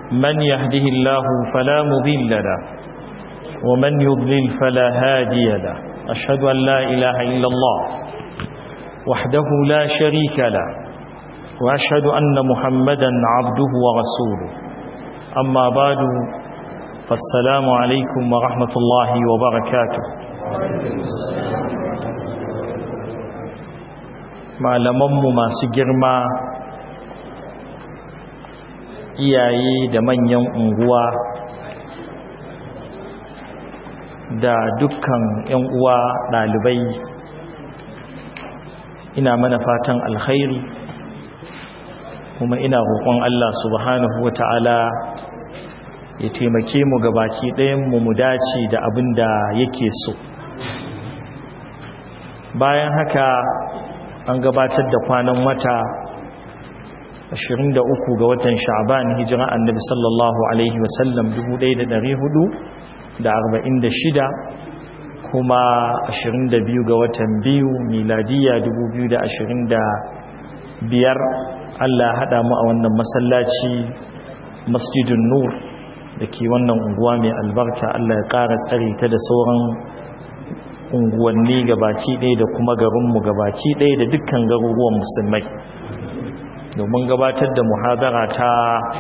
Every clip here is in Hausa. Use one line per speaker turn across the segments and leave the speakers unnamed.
من يهده الله فلا مضل له ومن يضلل فلا هادي له أشهد أن لا إله إلا الله وحده لا شريك له وأشهد أن محمدا عبده ورسوله أما بعد فالسلام عليكم ورحمة الله وبركاته malamanmu masu girma iyaye da manyan unguwa da dukkan 'yan uwa ɗalibai ina mana fatan alkhairi kuma ina roƙon Allah subhanahu wa ta'ala ya taimake mu gabaki ɗayanmu mu dace da abin da yake so bayan haka an gabatar da kwanan wata 23 ga watan sha'ban hijira annabi sallallahu alaihi wasallam 1446 kuma 22 ga watan biyu miladiya 2025 Allah haɗa mu a wannan masallaci masjidun nur da ke wannan unguwa mai albarka Allah ya ƙara tsare ta da sauran unguwanni gabaki ɗaya da kuma garinmu gabaki ɗaya da dukkan garuruwan musulmai domin gabatar da muhadara ta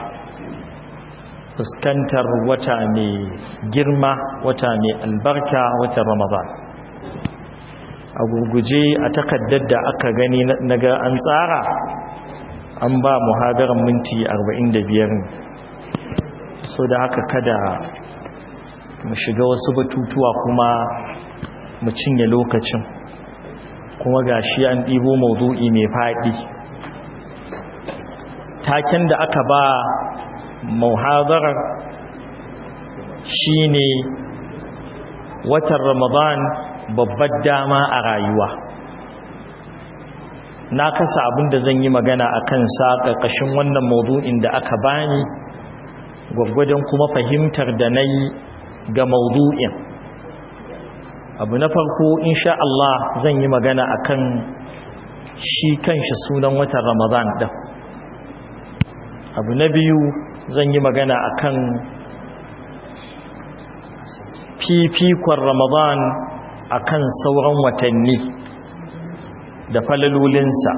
fuskantar wata mai girma wata mai albarka wata ramadan a gurguje a takaddar da aka gani na ga an tsara an ba muhadarar minti 45 so da haka kada mu shiga wasu batutuwa kuma mu cinye lokacin kuma ga shi an ɗibo maudu'i mai faɗi taken da aka ba muhadarar shine watan ramadan babbar dama a rayuwa na kasa abinda zan yi magana a kansa ƙarƙashin wannan maudu'in da aka bani gwaggwadon kuma fahimtar da na yi ga maudu'in abu na farko insha Allah zan yi magana akan shi kanshi sunan watan Ramadan din abu na biyu zan yi magana akan fifikon Ramadan akan sauran watanni da falalolinsa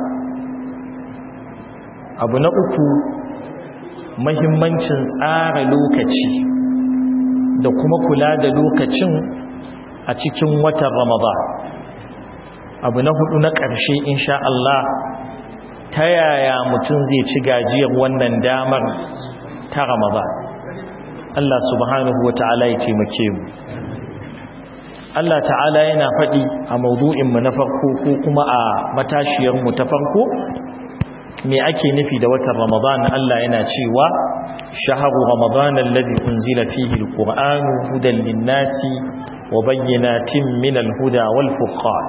abu na uku mahimmancin tsara lokaci da kuma kula da lokacin a cikin watan Ramadan abu na hudu na ƙarshe insha Allah ta yaya mutum zai ci gajiyar wannan damar ta Ramadan Allah subhanahu wata'ala ya taimake mu Allah ta'ala yana faɗi a maudu'in mu na farko ko kuma a matashiyar mu ta farko me ake nufi da watan Ramadan Allah yana cewa shahru ramadan alladhi unzila fihi alqur'anu hudan lin-nasi وبينات من الهدى والفقان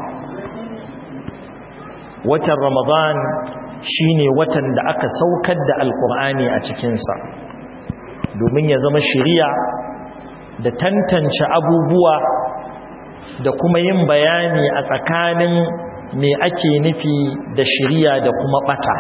watan ramadan shine watan da aka saukar da alkur'ani a cikinsa domin ya zama shiriya da tantance abubuwa da kuma yin bayani a tsakanin me ake nufi da shiriya da kuma bata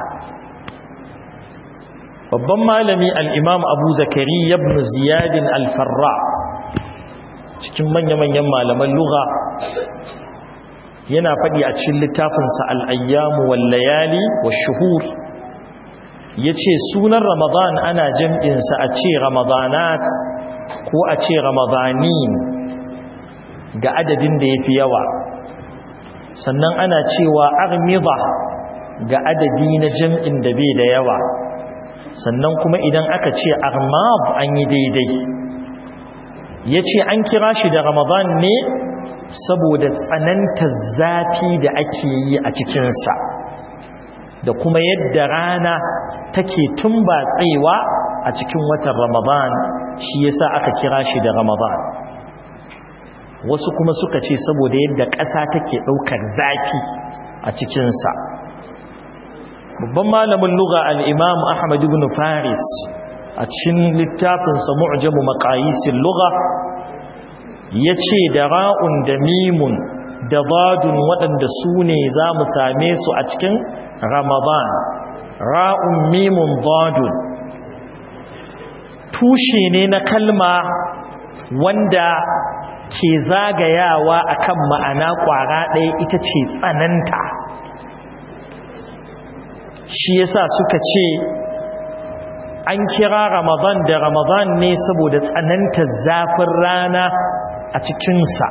babban malami al-imam abu zakari ibn ziyadin al-farra cikin manya-manyan malaman lugha yana faɗi a cikin littafinsa al'ayyamu wallayali wa shuhur ya ce sunan ramadan ana jam'insa a ce ramadanat ko a ce ramadanin ga adadin da ya fi yawa sannan ana cewa armida ga adadi na jam'in da bai da yawa sannan kuma idan aka ce armab an yi daidai ya ce an kira shi da ramadan ne saboda tsananta zafi da ake yi a cikinsa da kuma yadda rana take tumbatsewa a cikin watan ramadan shi yasa aka kira shi da ramadan wasu kuma suka ce saboda yadda ƙasa take ɗaukar zafi a cikinsa babban malamin luga al'imam ahmad ibn faris a cikin littafinsa mu'jamu maqayisil lugha yace da ra'un da mimun da dadun waɗanda su ne za mu same su a cikin ramadan ra'un mimun dadun tushe ne na kalma wanda ke zagayawa akan ma'ana kwara ɗaya ita ce tsananta shi yasa suka ce an kira ramadan da ramadan ne saboda tsanantar zafin rana a cikinsa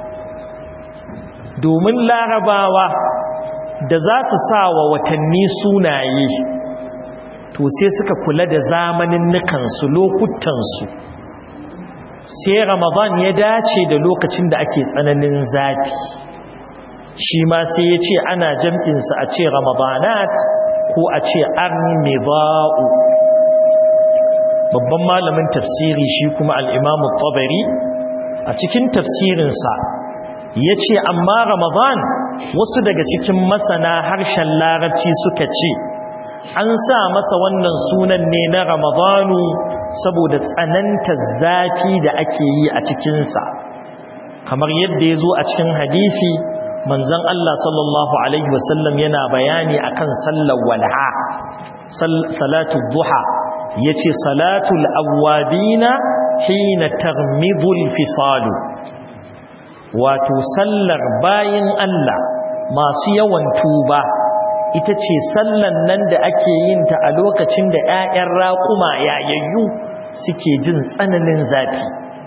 domin larabawa da za su sa wa watanni sunaye to sai suka kula da zamanin nukansu lokutansu sai ramadan ya dace da lokacin da ake tsananin zafi shi ma sai ya ce ana jam'insa a ce ramadanat ko a ce armida'u babban malamin tafsiri shi kuma al'imamu tabari a cikin tafsirinsa ya ce amma ramadan wasu daga cikin masana harshen larabci suka ce an sa masa wannan sunan ne na ramadanu saboda tsananta zafi da ake yi a cikinsa kamar yadda ya zo a cikin hadisi manzon Allah sallallahu alaihi wasallam yana bayani akan sallar walha salatu duha yace salatul awwabina hina tarmidul fisalu wato sallar bayin Allah masu yawan tuba ita ce sallan nan da ake yin ta a lokacin da 'ya'yan raƙuma yayayyu suke jin tsananin zafi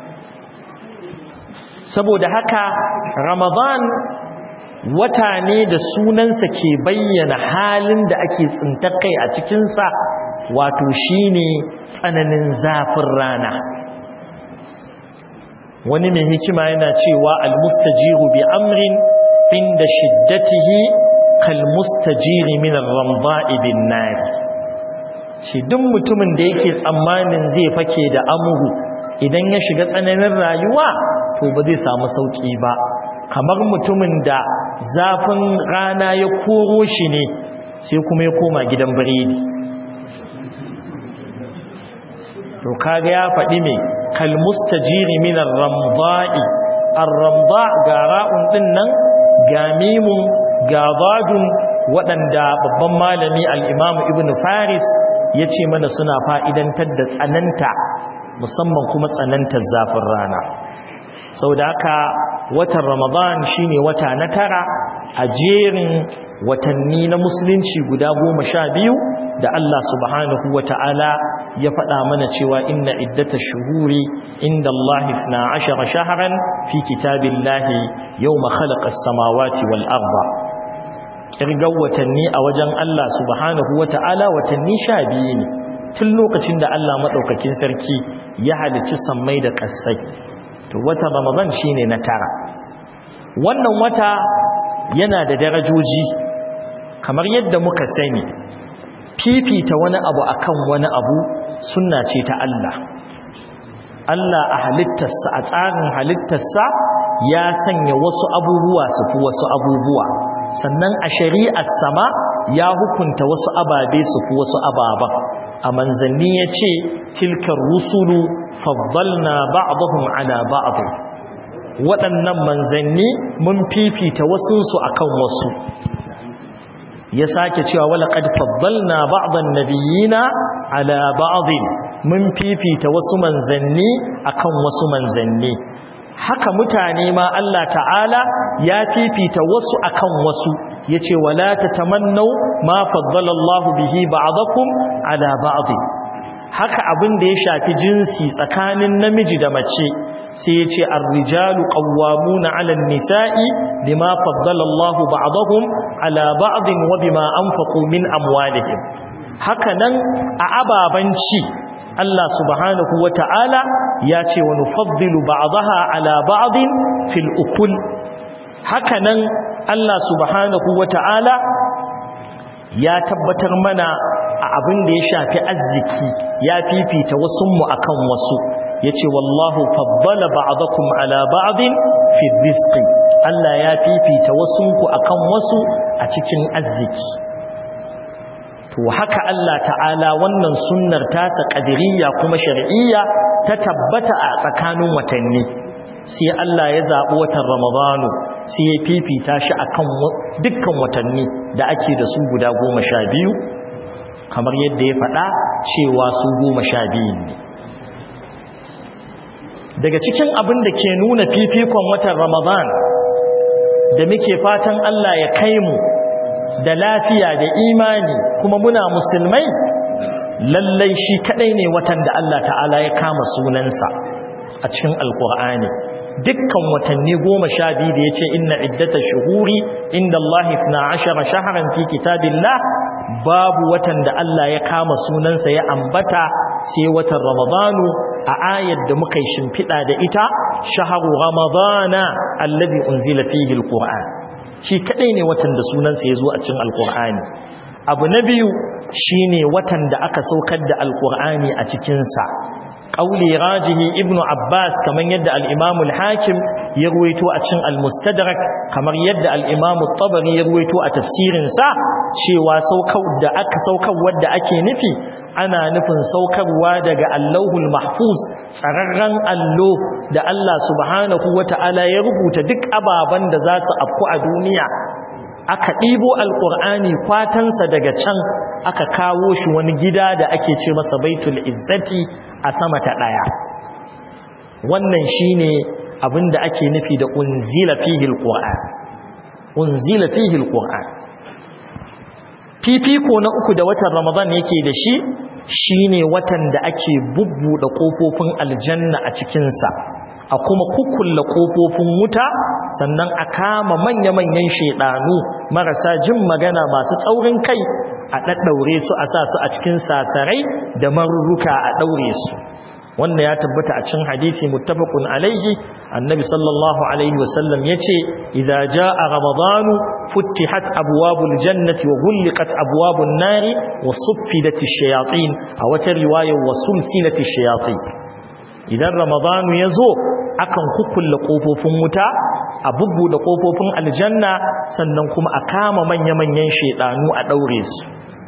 saboda haka ramadan wata ne da sunansa ke bayyana halin da ake tsintar kai a cikinsa wato shine tsananin zafin rana wani mai hikima yana cewa almustajiru bi amrin inda shiddatihi kalmustajiri min ar-ramda'i bin nar shi duk mutumin da yake tsammanin zai fake da amuru idan ya shiga tsananin rayuwa to ba zai samu sauki ba kamar mutumin da zafin rana ya koro shi ne sai kuma ya koma gidan biredi to kaga ya faɗi me kalmustajiri min ar-ramda'i ar-ramda ga ra'un din nan ga mimun ga zadun waɗanda babban malami al-imam ibn faris ya ce mana suna fa'idantar da tsananta musamman kuma tsanantar zafin rana sau da haka watan ramadan shine wata na tara a jerin watanni na musulunci guda goma sha biyu da Allah subhanahu wa ta'ala ya faɗa mana cewa inna iddata shuhuri inda Allah na ashara shaharan fi kitabin lahi yau makhalakas samawati wal arba ƙirgar watanni a wajen Allah subhanahu wa ta'ala watanni sha biyu ne tun lokacin da Allah maɗaukakin sarki ya halicci sammai da ƙasai to wata ramadan shine na tara wannan wata yana da darajoji kamar yadda muka sani fifita wani abu akan wani abu sunna ce ta Allah Allah a halittarsa a tsarin halittarsa ya sanya wasu abubuwa su fi wasu abubuwa sannan a shari'ar sama ya hukunta wasu ababe su fi wasu ababen a manzanni ya ce tilkar rusulu faddalna ba'dahum ala ba'd waɗannan manzanni mun fifita wasunsu akan wasu ya sake cewa wala qad faddalna ba'dan nabiyina ala ba'd mun fifita wasu manzanni akan wasu manzanni haka mutane ma Allah ta'ala ya fifita wasu akan wasu yace wala tatamannu ma faddala Allahu bihi ba'dakum ala ba'd haka abin da ya shafi jinsi tsakanin namiji da mace sai yace ar-rijalu qawwamuna 'ala an-nisa'i bima faddala Allahu ba'dahum ala ba'd wa bima anfaqu min amwalihim haka nan a ababanci Allah subhanahu wa ta'ala ya ce wa nufaddilu ba'daha ala ba'din fil ukul haka nan Allah subhanahu wa ta'ala ya tabbatar mana a abin da ya shafi arziki ya fifita wasunmu akan wasu ya ce wallahu faddala ba'dakum ala ba'din fi rizqi Allah ya fifita wasunku akan wasu a cikin arziki to haka Allah ta'ala wannan sunnar tasa qadiriyya kuma shar'iyya ta tabbata a tsakanin watanni sai Allah ya zaɓi watan Ramadanu sai ya fifita shi akan dukkan watanni da ake da su guda goma sha biyu kamar yadda ya faɗa cewa su goma sha biyu ne daga cikin abin da ke nuna fifikon watan ramadan da muke fatan Allah ya kai mu da lafiya da imani kuma muna musulmai lallai shi kadai ne watan da Allah ta'ala ya kama sunansa a cikin alkur'ani dukkan watanni goma sha biyu da ya ce inna iddata shuhuri inda Allah na ashara shaharan fi kitabillah babu watan da Allah ya kama sunansa ya ambata sai watan ramadanu a ayar da muka yi shimfiɗa da ita shaharu ramadana allazi unzila fihi alquran shi kadai ne watan da sunansa ya zo a cikin alqur'ani abu na biyu shine watan da aka saukar da alqur'ani a cikin sa qauli rajihi ibnu abbas kaman yadda al-imam al-hakim ya ruwaito a cikin al-mustadrak kamar yadda al-imam at-tabari ya ruwaito a tafsirin sa cewa saukar da aka saukar wanda ake nufi ana nufin saukarwa daga Allahul Mahfuz tsararren allo da Allah subhanahu wata'ala ya rubuta duk ababen da za su afku a duniya aka ɗibo alƙur'ani kwatansa daga can aka kawo shi wani gida da ake ce masa baitul izzati a sama ta ɗaya wannan shine abin da ake nufi da unzila fihi alqur'an unzila fihi alqur'an fifiko na uku da watan ramadan yake da shi shine watan da ake bubbuɗe ƙofofin aljanna a cikinsa a kuma kukkulla ƙofofin wuta sannan a kama manya-manyan shaidanu marasa jin magana masu tsaurin kai a ɗaɗɗaure su a sa su a cikin sasarai da marurruka a ɗaure su wannan ya tabbata a cikin hadisi muttafaqun alaihi annabi sallallahu alaihi wasallam yace idza jaa ramadanu futtihat abwabul jannati wa ghulqat abwabun nari wa suffidat ash-shayatin a wata riwaya wa sulsilat ash-shayatin idan ramadanu yazo akan kukkulle kofofin wuta a bubbude kofofin aljanna sannan kuma a kama manya-manyan shedanu a daure su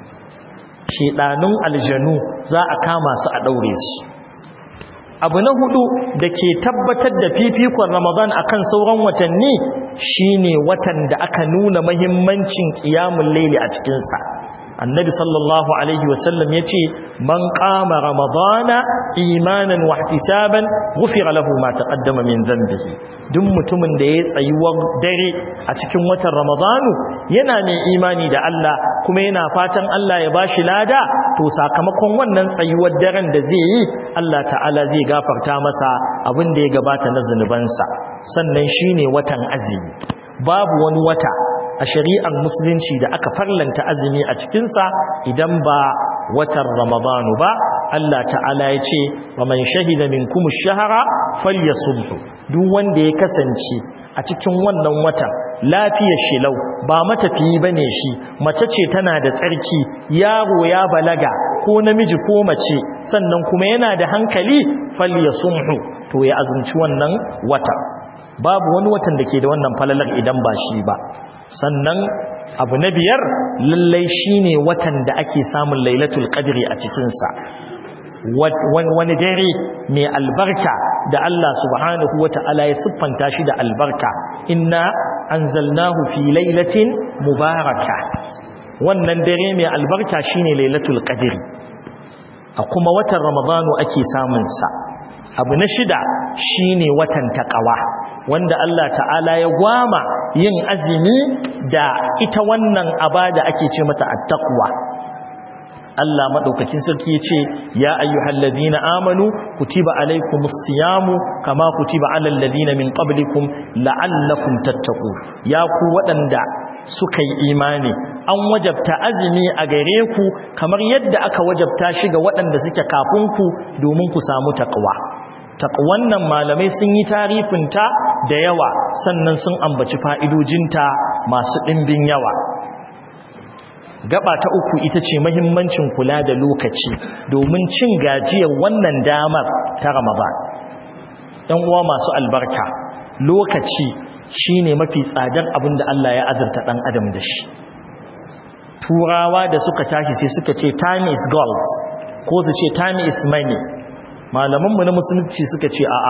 shedanun aljanu za a kama su a daure su abu na hudu da ke tabbatar da fifikon ramadan akan sauran watanni shine watan da aka nuna mahimmancin qiyamul layli a cikinsa annabi sallallahu alaihi wasallam yace man qama ramadana imanan wa ihtisaban ghufira lahu ma taqaddama min dhanbihi duk mutumin da ya tsayuwar dare a cikin watan ramadanu yana mai imani da Allah kuma yana fatan Allah ya bashi lada to sakamakon wannan tsayuwar daren da zai yi Allah ta'ala zai gafarta masa abin da ya gabata na zunubansa sannan shine watan azumi babu wani wata a shari'ar musulunci da aka farlanta azumi a cikinsa idan ba watan ramadanu ba Allah ta'ala ya ce wa man shahida minkum ash-shahra falyasumhu duk wanda ya kasance a cikin wannan watan lafiyar shilau ba matafiyi bane shi mace ce tana da tsarki yaro ya balaga ko namiji ko mace sannan kuma yana da hankali falyasumhu to ya azumci wannan wata babu wani watan da ke da wannan falalar idan ba shi ba sannan abu na biyar lallai shine watan da ake samun lailatul qadri a cikinsa wani dare mai albarka da Allah subhanahu wata'ala ya siffanta shi da albarka inna anzalnahu fi lailatin mubaraka wannan dare mai albarka shine lailatul qadri a kuma watan ramadanu ake samun sa abu na shida shine watan taqwa wanda Allah ta'ala ya gwama yin azumi da ita wannan abada ake ce mata at-taqwa Allah madaukakin sarki yace ya ayyuhal ladina amanu kutiba alaykumus siyamu kama kutiba alal ladina min qablikum la'allakum tattaqun ya ku wadanda suka yi imani an wajabta azumi a gare ku kamar yadda aka wajabta shi ga waɗanda suke kafin ku domin ku samu taqwa taqwan nan malamai sun yi tarifinta da yawa sannan sun ambaci fa'idojinta masu ɗimbin yawa gaba ta uku ita ce mahimmancin kula da lokaci domin cin gajiyar wannan damar ta ramadan ɗan uwa masu albarka lokaci shine mafi tsadar abin da Allah ya azurta ɗan adam da shi turawa da suka tashi sai suka ce time is gold ko su ce time is money malamanmu na musulunci suka ce a'a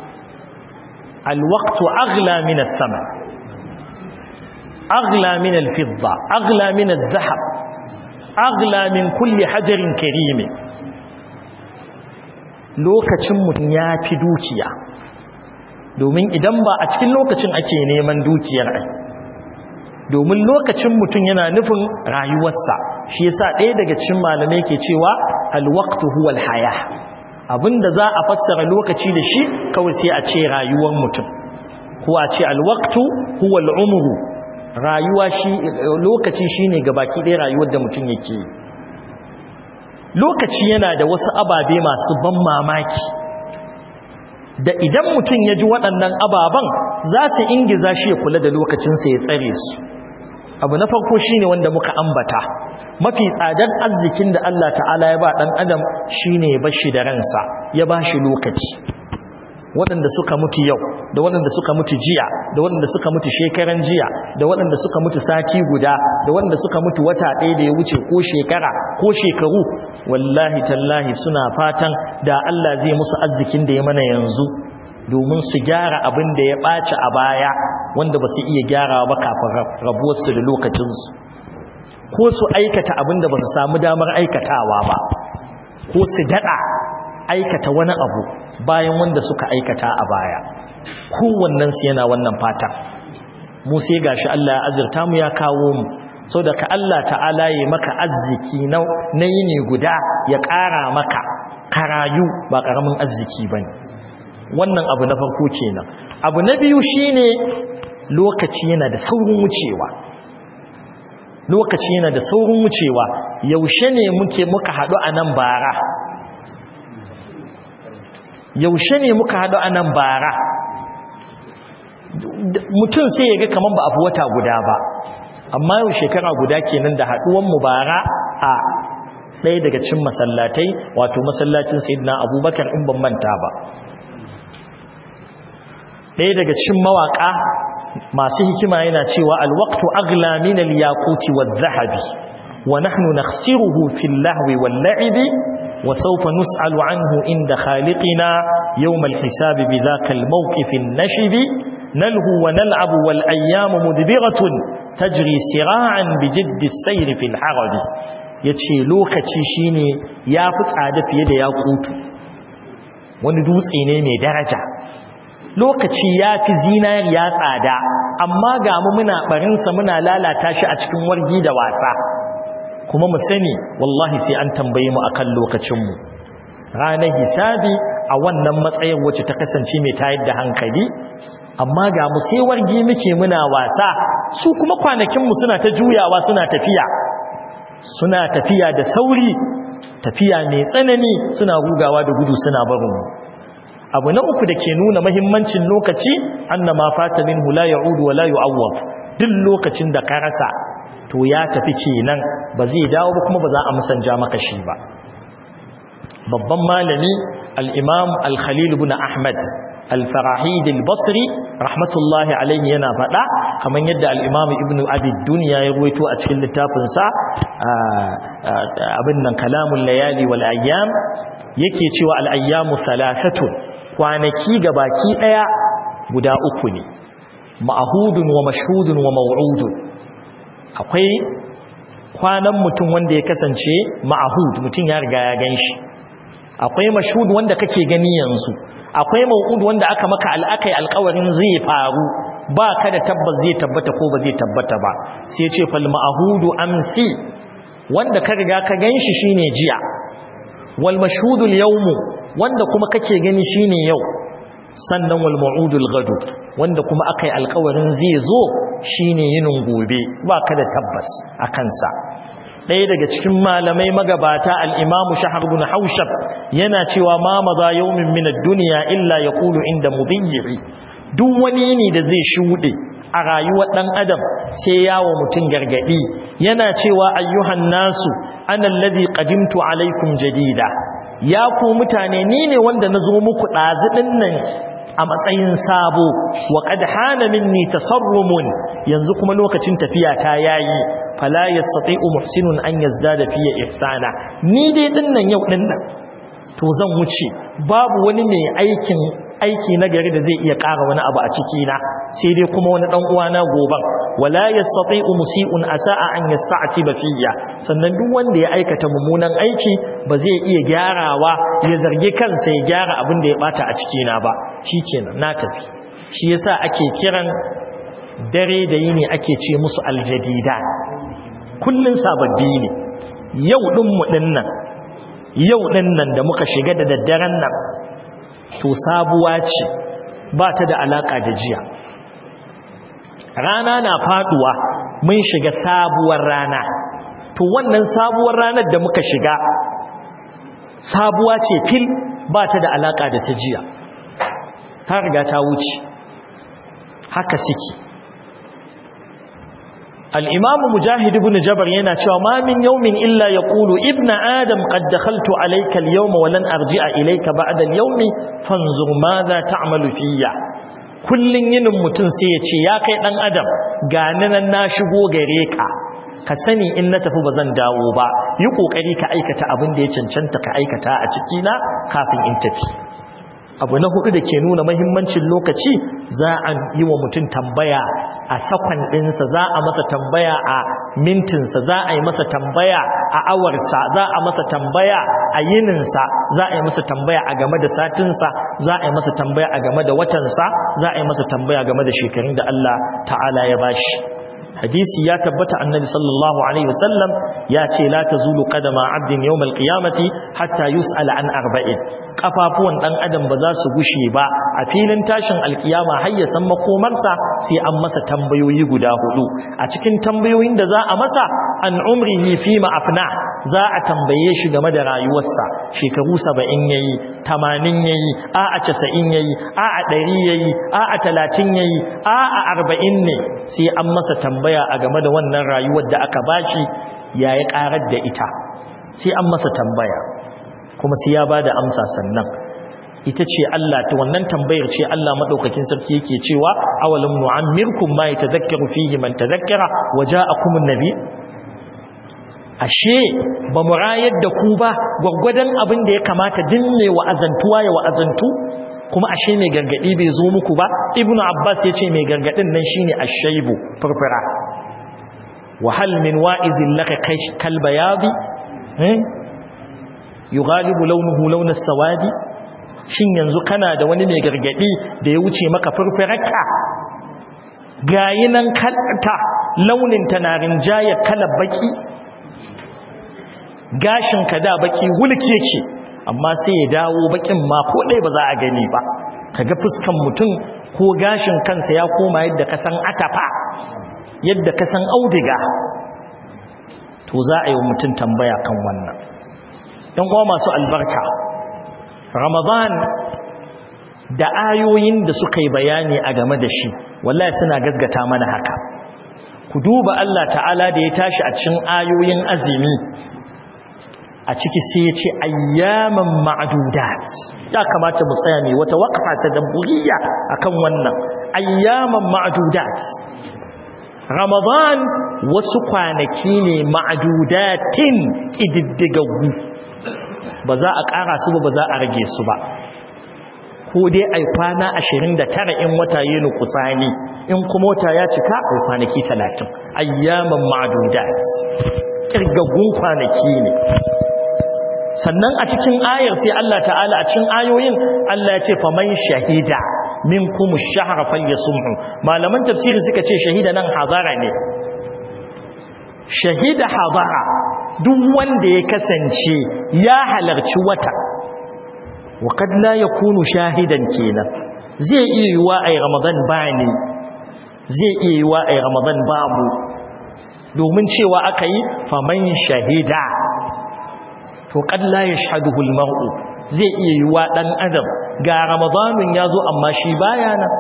alwaqtu aghla min as-sama aghla min al-fidda aghla min adh-dhahab aghla min kulli hajarin karim lokacin mutum ya fi dukiya domin idan ba a cikin lokacin ake neman dukiyar ai domin lokacin mutum yana nufin rayuwarsa shi yasa ɗaya daga cikin malamai ke cewa alwaqtu huwal haya abinda za a fassara lokaci da shi kawai sai a ce rayuwar mutum ko a ce alwaqtu huwal umru rayuwa shi lokaci shine gabaki ɗaya rayuwar da mutum yake lokaci yana da wasu ababe masu ban mamaki da idan mutum ya ji waɗannan ababen za su ingiza shi ya kula da lokacinsa ya tsare su abu na farko shine wanda muka ambata mafi tsadar arzikin da Allah ta'ala ya ba ɗan adam shine ya bashi da ransa ya ba shi lokaci waɗanda suka mutu yau da waɗanda suka mutu jiya da waɗanda suka mutu shekaran jiya da waɗanda suka mutu sati guda da waɗanda suka mutu wata ɗaya da ya wuce ko shekara ko shekaru wallahi tallahi suna fatan da Allah zai musu arzikin da ya mana yanzu domin su gyara abin da ya ɓaci a baya wanda ba su iya gyarawa ba kafin rabuwarsu da lokacinsu ko su aikata abin da ba su samu damar aikatawa ba ko su daɗa aikata wani abu bayan wanda suka aikata a baya kowannensu yana wannan fata mu sai gashi Allah ya azurta mu ya kawo mu sau da ka Allah ta'ala ya maka arziki na yini guda ya ƙara maka karayu ba ƙaramin arziki ba ne wannan abu na farko kenan abu na biyu shine lokaci yana da saurin wucewa lokaci yana da saurin wucewa yaushe ne muke muka haɗu a nan bara yaushe ne muka haɗu a nan bara mutum sai ya ga kamar ba a fi wata guda ba amma yau shekara guda kenan da haɗuwan mu bara a ɗaya daga cin masallatai wato masallacin sayyidina abubakar in ban manta ba ɗaya daga cin mawaƙa masu hikima yana cewa alwaqtu agla min alyaquti wadh-dhahabi wa nahnu nakhsiruhu fil lahwi wal-la'ibi wa sawfa nus'alu anhu inda khaliqina yawm al-hisab bidhaka al-mawqif an-nashib nalhu wa nal'abu wal-ayyamu mudbiratun tajri sira'an bijiddi as-sayr fil harabi yace lokaci shine yafi tsada fiye da yaqutu wani dutse ne mai daraja lokaci ya fi zinariya tsada amma ga mu muna barinsa muna lalata shi a cikin wargi da wasa kuma mu sani wallahi sai an tambaye mu akan lokacinmu ranar hisabi a wannan matsayin wacce ta kasance mai tayar da hankali amma ga mu sai wargi muke muna wasa su kuma kwanakinmu suna ta juyawa suna tafiya suna tafiya da sauri tafiya mai tsanani suna rugawa da gudu suna barin mu abu na uku da ke nuna mahimmancin lokaci anna ma fata minhu la ya'udu wa la yu'awwad duk lokacin da ka rasa to ya tafi kenan ba zai dawo ba kuma ba za a musanja maka shi ba babban malami al-imam al-khalil ibn ahmad al-farahid al-basri rahmatullahi alayhi yana faɗa kamar yadda al-imam ibn abi dunya ya ruwaito a cikin littafin sa abin nan kalamul layali wal ayyam yake cewa al-ayyamu thalathatun kwanaki ga baki ɗaya guda uku ne ma'ahudun wa mashhudun wa maw'udun akwai kwanan mutum wanda ya kasance ma'ahud mutum ya riga ya ganshi akwai mashhud wanda kake gani yanzu akwai maw'ud wanda aka maka al'akai alƙawarin zai faru ba ka da tabbas zai tabbata ko ba zai tabbata ba sai ce fal ma'ahudu amsi wanda ka riga ka ganshi shine jiya wal mashhudul yawmu wanda kuma kake gani shine yau sannan wal mau'udul gadu wanda kuma akai alƙawarin zai zo shine yinin gobe baka da tabbas a kansa ɗaya daga cikin malamai magabata al-Imam Shahar ibn Haushab yana cewa ma maza yawmin min ad-dunya illa yaqulu inda mudayyi duk wani ne da zai shude a rayuwar dan adam sai yawo mutun gargadi yana cewa ayyuhan nasu ana alladhi qadimtu alaikum jadida ya ku mutane ni ne wanda na zo muku ɗaziɗin nan a matsayin sabo wa qad hana minni tasarrumun yanzu kuma lokacin tafiya ta yayi fala yastati'u muhsinun an yazdada fiye ihsana ni dai din nan yau din nan to zan wuce babu wani mai aikin aiki na gari da zai iya ƙara wani abu a ciki na sai dai kuma wani dan uwana goban wala yastati'u musii'un asa'a an yasta'tiba fiyya sannan duk wanda ya aikata mummunan aiki ba zai iya gyarawa ya zargi kansa ya gyara abin da ya bata a ciki na ba shikenan na tafi shi yasa ake kiran dare da yini ake ce musu aljadida kullun sababbi ne yau din mu dinnan yau dinnan da muka shiga da daddaren nan to sabuwa ce ba ta da alaka da jiya rana na faduwa mun shiga sabuwar rana to wannan sabuwar ranar da muka shiga sabuwa ce fil ba ta da alaka da ta jiya ta riga ta wuce haka suke الإمام مجاهد بن جبر ينا cewa ما من يوم إلا يقول ابن آدم قد دخلت عليك اليوم ولن أرجع إليك بعد اليوم فانظر ماذا تعمل فيا kullun yinin mutum sai ya ce ya kai dan adam gani nan na shigo gare ka ka sani in na tafi bazan dawo ba yi kokari ka aikata abin da ya cancanta ka aikata a ciki na kafin in tafi abu na hudu da ke nuna mahimmancin lokaci za a yi wa mutum tambaya a sakon ɗinsa za a masa tambaya a mintinsa za a yi masa tambaya a awarsa za a masa tambaya a yininsa za a yi masa tambaya a game da satinsa za a yi masa tambaya a game da watansa za a yi masa tambaya game da shekarun da Allah ta'ala ya bashi hadisi ya tabbata annabi sallallahu alaihi wasallam ya ce la tazulu qadama abdin yawm alqiyamati hatta yus'ala an arba'in kafafuwan dan adam ba za su gushe ba a filin tashin alkiyama har ya san makomarsa sai an masa tambayoyi guda hudu a cikin tambayoyin da za a masa an umrihi fi ma afna za a tambaye shi game da rayuwarsa shekaru 70 yayi 80 yayi a a 90 yayi a a 100 yayi a a 30 yayi a a 40 ne sai an masa tambaya a game da wannan rayuwar da aka bashi yayi karar da ita sai an masa tambaya kuma sai ya bada amsa sannan ita ce Allah ta wannan tambayar ce Allah madaukakin sarki yake cewa awalam nu'ammirkum ma yatadhakkaru fihi man tadhakkara waja'akumun nabi ashe ba mu rayar da ku ba gwaggwadon abin da ya kamata dinne wa'azantuwa ya wa'azantu kuma ashe mai gargadi bai zo muku ba ibnu abbas yace mai gargadin nan shine ashaybu furfura wa hal min wa'izin laka kal bayadi eh yughalibu launuhu launas sawadi shin yanzu kana da wani mai gargadi da ya wuce maka furfurarka gayi nan kalta launin ta na rinjaya kalar baki gashin ka da baki wulke ce amma sai ya dawo bakin ma ko dai ba za a gani ba kaga fuskan mutum ko gashin kansa ya koma yadda ka san atafa yadda ka san audiga to za a yi wa mutum tambaya kan wannan ɗan uwa masu albarka ramadan da ayoyin da suka yi bayani a game da shi wallahi suna gasgata mana haka ku duba Allah ta'ala da ya tashi a cikin ayoyin azumi a ciki sai ya ce ayyaman ma'adudat ya kamata mu tsaya ne wata waqfa ta dabburiya akan wannan ayyaman ma'adudat ramadan wasu kwanaki ne ma'adudatin kididdigaggu ba za a ƙara su ba ba za a rage su ba ko dai ai kwana 29 in wata yi nukusani in kuma wata ya cika ai kwanaki 30 ayyaman ma'dudat kirgaggun kwanaki ne sannan a cikin ayar sai Allah ta'ala a cikin ayoyin Allah ya ce faman shahida minkum ash-shahra falyasumhu malaman tafsiri suka ce shahida nan hazara ne shahida hadara duk wanda ya kasance ya halarci wata وقد لا يكون شاهدا kenan zai iya yiwa ai ramadan bani zai iya yiwa ai ramadan babu domin cewa aka yi faman shahida to qad la yashhaduhu almar'u zai iya yiwa dan adam ga ramadanun yazo amma shi baya nan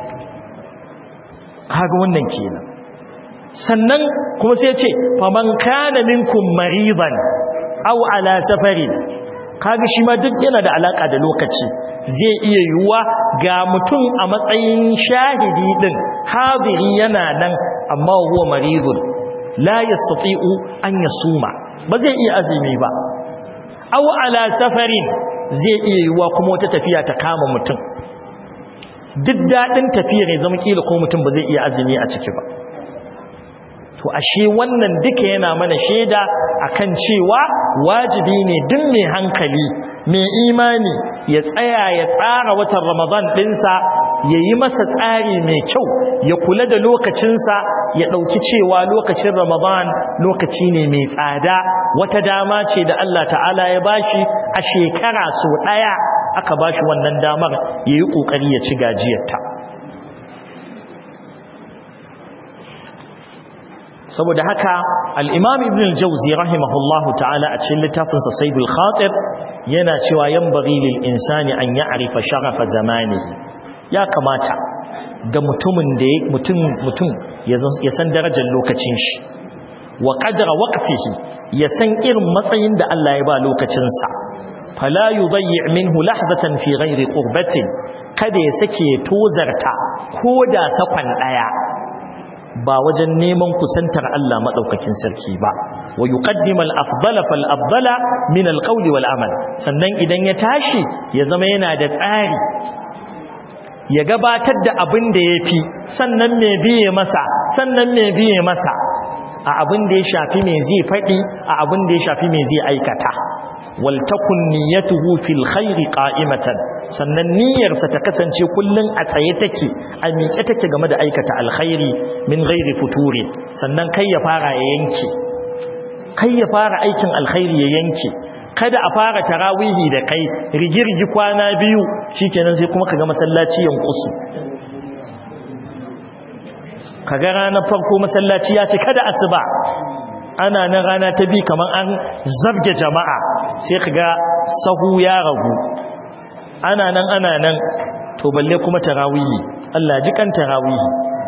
kaga wannan kenan sannan kuma sai ya ce faman kana minkum maridan aw ala safarin kaga shi ma duk yana da alaka da lokaci zai iya yiwuwa ga mutum a matsayin shahidi din hadiri yana nan amma huwa maridun la yastati'u an yasuma ba zai iya azumi ba aw ala safarin zai iya yiwuwa kuma wata tafiya ta kama mutum duk daɗin tafiyar ya zama kila ko mutum ba zai iya azumi a ciki ba to ashe wannan duka yana mana shaida akan cewa wajibi ne duk mai hankali mai imani ya tsaya ya tsara watan ramadan ɗinsa ya yi masa tsari mai kyau ya kula da lokacinsa ya ɗauki cewa lokacin ramadan lokaci ne mai tsada wata dama ce da Allah ta'ala ya bashi a shekara so ɗaya aka bashi wannan damar ya yi ƙoƙari ya ci gajiyarta saboda haka al'imam ibn al-jauzi rahimahullahu ta'ala a cikin littafinsa saidul khatir yana cewa yan bari lil insani an ya arifa sharafa zamani ya kamata ga mutumin da mutum mutum ya san darajar lokacin shi wa qadra waqtihi ya san irin matsayin da Allah ya ba lokacinsa fala yudayyi minhu lahzatan fi ghairi qurbatin kada ya sake tozarta koda sakwan daya ba wajen neman kusantar Allah madaukakin sarki ba wa yuqaddimu al-afdala fal-afdala min al-qawli wal-amal sannan idan ya tashi ya zama yana da tsari ya gabatar da abin da yafi sannan me biye masa sannan me biye masa a abin da ya shafi me zai fadi a abin da ya shafi me zai aikata wal takun niyyatuhu fil khairi qa'imatan sannan niyyarsa ta kasance kullun a tsaye take a miƙe take game da aikata alkhairi min ghairi futuri sannan kai ya fara ya yanke kai ya fara aikin alkhairi ya yanke kada a fara tarawihi da kai rigirgi kwana biyu shikenan sai kuma kaga masallaci yankusu kaga ranar farko masallaci ya ce kada asuba ana nan rana ta bi kamar an zabge jama'a sai kaga sahu ya ragu ana nan ana nan to balle kuma tarawihi Allah ji kan tarawihi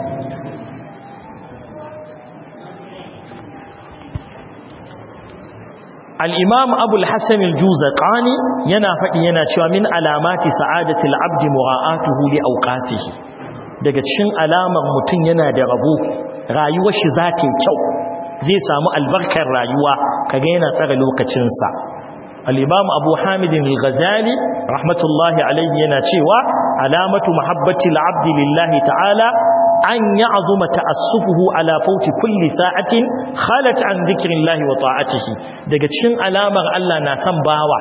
al-imam abu al-hasan al-juzaqani yana faɗi yana cewa min alamati sa'adati al-abd mura'atuhu li awqatihi daga cikin alamar mutum yana da rabo rayuwar shi za ta kyau zai samu albarkar rayuwa kaga yana tsara lokacinsa al-imam abu hamidin al-ghazali rahmatullahi alayhi yana cewa alamatu mahabbati al-abdi lillahi ta'ala an ya'zuma ta'assufuhu ala fawti kulli sa'atin khalat an dhikrillahi wa ta'atihi daga cikin alamar Allah na san bawa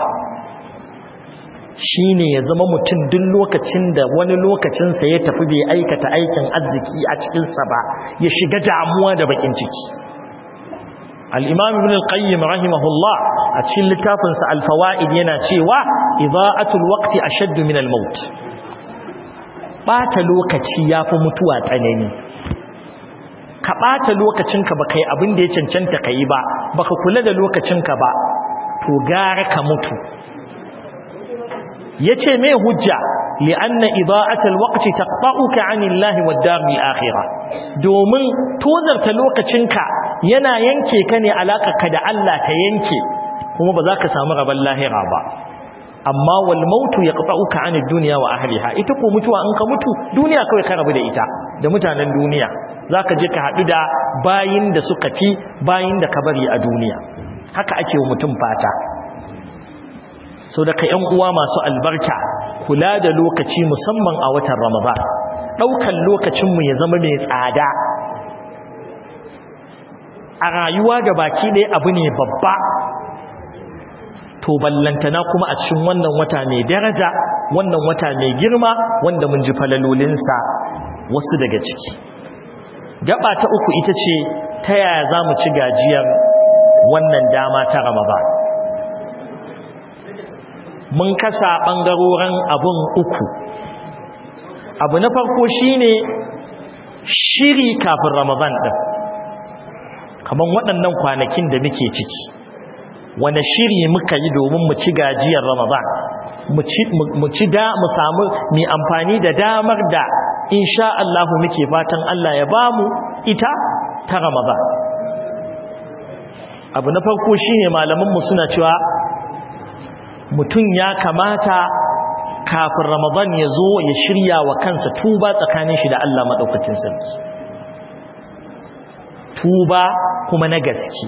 shine ya zama mutum duk lokacin da wani lokacin sa ya tafi bai aikata aikin arziki a cikin sa ba ya shiga damuwa da bakin ciki al-imam ibn al-qayyim rahimahullah a cikin littafinsa al-fawaid yana cewa ida'atul waqti ashaddu min al-maut bata lokaci yafi mutuwa tsanani ka bata lokacinka baka yi abin da ya cancanta kai ba baka kula da lokacinka ba to gara ka mutu yace me hujja li'anna ida'atul waqti taqta'uka 'anillahi wad-daril akhirah domin tozarta lokacinka yana yanke ka ne ka da Allah ta yanke kuma ba za ka samu rabon lahira ba amma wal mautu yaqta'uka 'anid dunya wa ahliha ita ko mutuwa in ka mutu duniya kawai ka rabu da ita da mutanen duniya zaka je ka hadu da bayin da suka fi bayin da ka bari a duniya haka ake wa mutum fata so da ka yan uwa masu albarka kula da lokaci musamman a watan ramadan daukan lokacin mu ya zama mai tsada a rayuwa da baki ɗaya abu ne babba to ballantana kuma a cikin wannan wata mai daraja wannan wata mai girma wanda mun ji falalolinsa wasu daga ciki gaba ta uku ita ce ta yaya za mu ci gajiyar wannan dama ta ramadan mun kasa ɓangarorin abun uku abu na farko shine shiri kafin ramadan ɗin kamar waɗannan kwanakin da muke ciki wane shiri muka yi domin mu ci gajiyar ramadan mu ci da mu samu mai amfani da damar da insha Allah muke fatan Allah ya bamu ita ta ramadan abu na farko shine malamanmu suna cewa mutum ya kamata kafin ramadan ya zo ya shirya wa kansa tuba tsakanin shi da Allah maɗaukacin sarki tuba kuma na gaske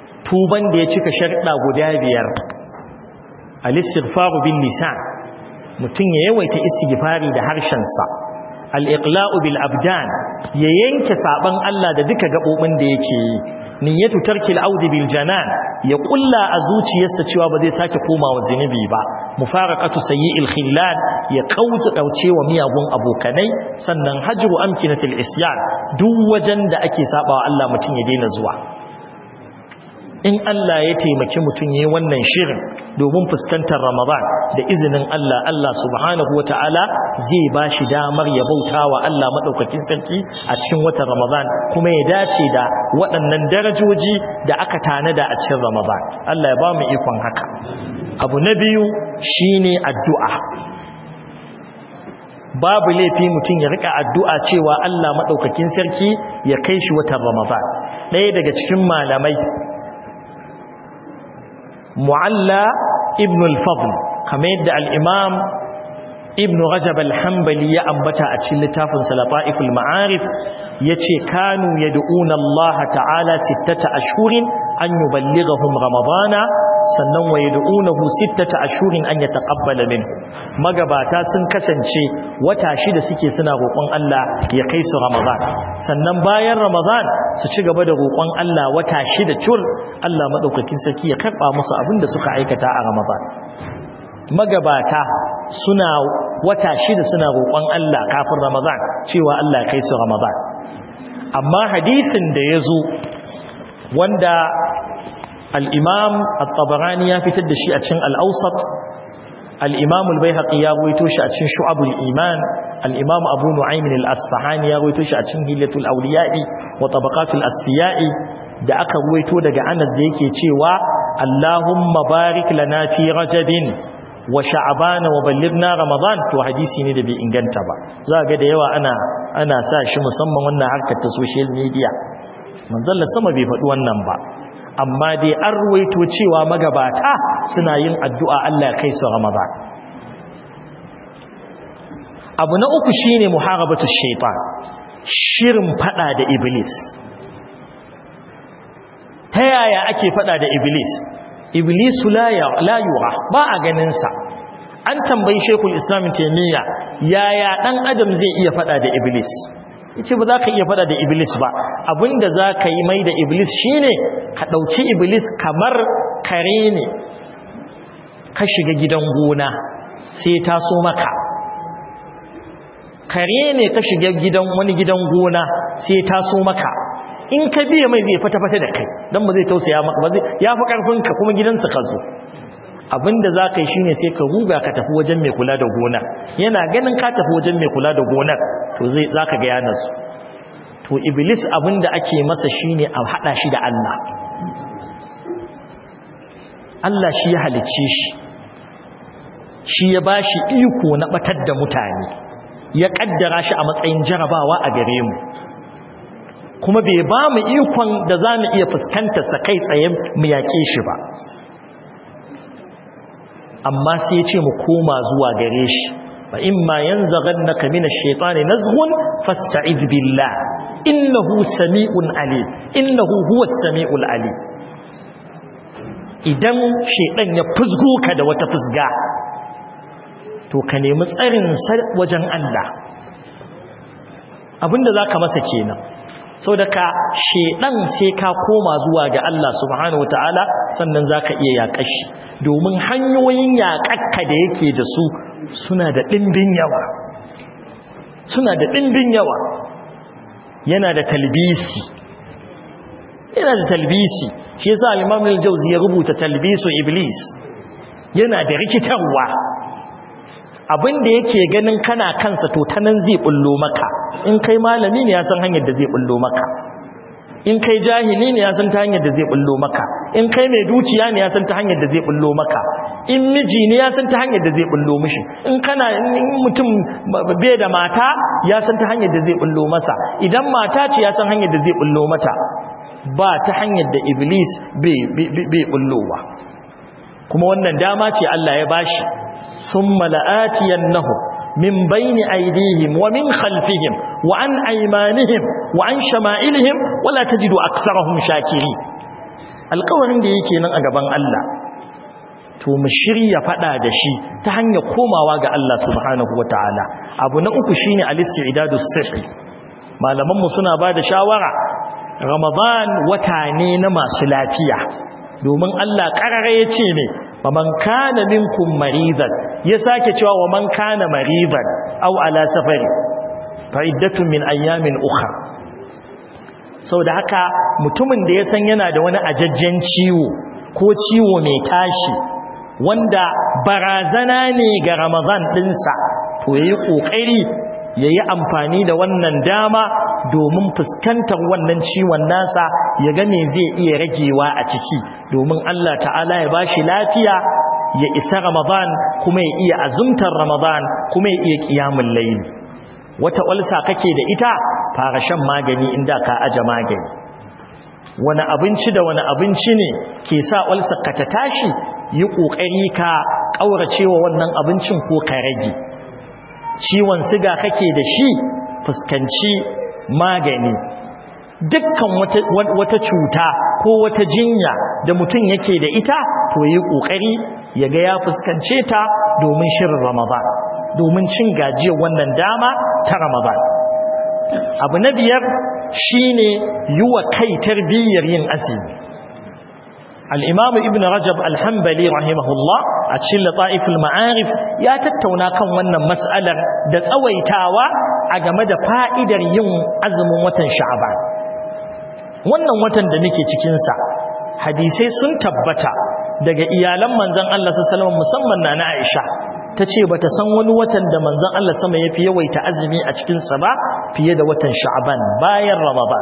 tuban da ya cika sharɗa guda biyar al-istighfaru bil lisan mutum ya yawaita istighfari da harshensa al-iqla'u bil abdan ya yanke saban Allah da duka gabobin da yake yi niyyatu tarkil audi bil janan ya kulla a zuciyarsa cewa ba zai sake komawa zinubi ba mufaraqatu sayyi'il khillal ya kauce dauce wa miyagun abokanai sannan hajru amkinatil isyan duk wajen da ake sabawa Allah mutum ya daina zuwa in Allah ya taimaki mutum yayin wannan shirin domin fuskantar Ramadan da izinin Allah Allah subhanahu wataala zai bashi damar ya bauta wa Allah madaukakin sarki a cikin watan Ramadan kuma ya dace da waɗannan darajoji da aka tanada a cikin Ramadan Allah ya ba mu ikon haka abu na biyu shine addu'a babu laifi mutum ya rika addu'a cewa Allah madaukakin sarki ya kai shi watan Ramadan ɗaya daga cikin malamai mu'alla ibn al-fadl kamar yadda al-imam ibn rajab al-hanbali ya ambata a cikin littafin salata'iful ma'arif yace kanu yad'una Allah ta'ala sittata ashhurin an yuballighahum ramadana sannan wa yad'unahu sittata ashhurin an yataqabbala minhu magabata sun kasance wata shida suke suna roƙon Allah ya kai su ramadan sannan bayan ramadan su ci gaba da roƙon Allah wata shida cur Allah madaukakin sarki ya karba musu abin da suka aikata a ramadan magabata suna wata shida suna roƙon Allah kafin ramadan cewa Allah ya kai su ramadan amma hadisin da ya zo wanda al'imam al-tabarani ya fitar da shi a cikin al'ausat al'imam al-baihaqi ya ruwaito shi a cikin shu'abul iman al'imam abu nu'aymin al-asfahani ya ruwaito shi a cikin hilatul auliya'i wa tabaqatul asfiya'i da aka ruwaito daga anas da yake cewa allahumma barik lana fi rajabin wa sha'abana wa ballighna ramadan to hadisi ne da bai inganta ba za ga da yawa ana ana sa shi musamman wannan harkar ta social media manzon sama bai faɗi wannan ba amma dai an ruwaito cewa magabata suna yin addu'a Allah kai su Ramadan abu na uku shine muharabatu shaitan shirin fada da iblis ta yaya ake fada da iblis iblis la yura ba a ganin sa an tambayi shekul islam taimiyya yaya dan adam zai iya fada da iblis yace ba za ka iya fada da iblis ba abinda za ka yi mai da iblis shine ka ɗauki iblis kamar kare ne ka shiga gidan gona sai ta so maka kare ne ka shiga gidan wani gidan gona sai ta so maka in ka biya mai zai fata-fata da kai don ba zai tausaya maka ba zai ya fi ƙarfinka kuma gidansa ka zo abinda za ka yi shine sai ka ruga ka tafi wajen mai kula da gona yana ganin ka tafi wajen mai kula da gonar to zai za ka ga yanarsu to iblis abinda ake masa shine a haɗa shi da Allah Allah shi ya halicce shi shi ya ba shi iko na batar da mutane ya kaddara shi a matsayin jarabawa a gare mu kuma bai ba mu ikon da za mu iya fuskantarsa kai tsaye mu yaƙe shi ba amma sai ya ce mu koma zuwa gare shi fa imma yanzaghannaka minash shaitani nazghun fasta'id billah innahu sami'un alim innahu huwas sami'ul alim idan shaitan ya fusgo ka da wata fusga to ka nemi tsarin wajen Allah abinda zaka masa kenan so da ka shedan sai ka koma zuwa ga Allah subhanahu wataala sannan zaka iya yaƙashi domin hanyoyin yaƙakka da yake da su suna da ɗimbin yawa suna da ɗimbin yawa yana da talbisi yana da talbisi shi yasa al-Imam al-Jawzi ya rubuta talbisu iblis yana da rikitarwa abinda yake ganin kana kansa to tanan zai bullo maka in kai malami ne ya san hanyar da zai bullo maka in kai jahili ne ya san ta hanyar da zai bullo maka in kai mai dukiya ne ya san ta hanyar da zai bullo maka in miji ne ya san ta hanyar da zai bullo mishi in kana in mutum bai da mata ya san ta hanyar da zai bullo masa idan mata ce ya san hanyar da zai bullo mata ba ta hanyar da iblis bai bullowa kuma wannan dama ce Allah ya bashi ثم لآتينهم من بين أيديهم ومن خلفهم وعن أيمانهم وعن شمائلهم ولا تجد أكثرهم شاكرين alƙawarin da yake nan a gaban Allah to mu shirya fada da shi ta hanyar komawa ga Allah subhanahu wataala abu na uku shine al-istidadus sihhi malaman mu suna bada shawara ramadan wata ne na masu lafiya domin Allah karare ya ce ne faman kana minkum maridan ya sake cewa wa man kana maridan aw ala safari fa iddatun min ayyamin ukhra saboda haka mutumin da ya san yana da wani ajajjen ciwo ko ciwo mai tashi wanda barazana ne ga ramadan dinsa to yayi kokari yayi amfani da wannan dama domin fuskantar wannan ciwon nasa ya ga me zai iya ragewa a ciki domin Allah ta'ala ya bashi lafiya ya isa Ramadan kuma ya iya azumtar Ramadan kuma ya iya kiyamul layl wata ulsa kake da ita fara shan magani inda ka aje magani wani abinci da wani abinci ne ke sa ulsa ka ta tashi yi kokari ka kauracewa wannan abincin ko ka rage ciwon siga kake da shi fuskanci magani dukkan wata, wata cuta ko wata jinya da mutum yake da ita to yi kokari ya ga ya fuskance ta domin shirin ramadan domin cin gajiyar wannan dama ta ramadan abu na biyar shine yi wa kai tarbiyyar yin azumi الإمام ابن رجب الحنبلي رحمه الله أتشل طائف المعارف يا تتونا كان wannan mas'alar da tsawaitawa a game da fa'idar yin azumin watan Sha'ban wannan watan da nake cikin sa hadisai sun tabbata daga iyalan manzon Allah sallallahu alaihi musamman na Aisha tace bata san wani watan da manzon Allah sama yafi yawaita azumi a cikin sa ba fiye da watan Sha'ban bayan Ramadan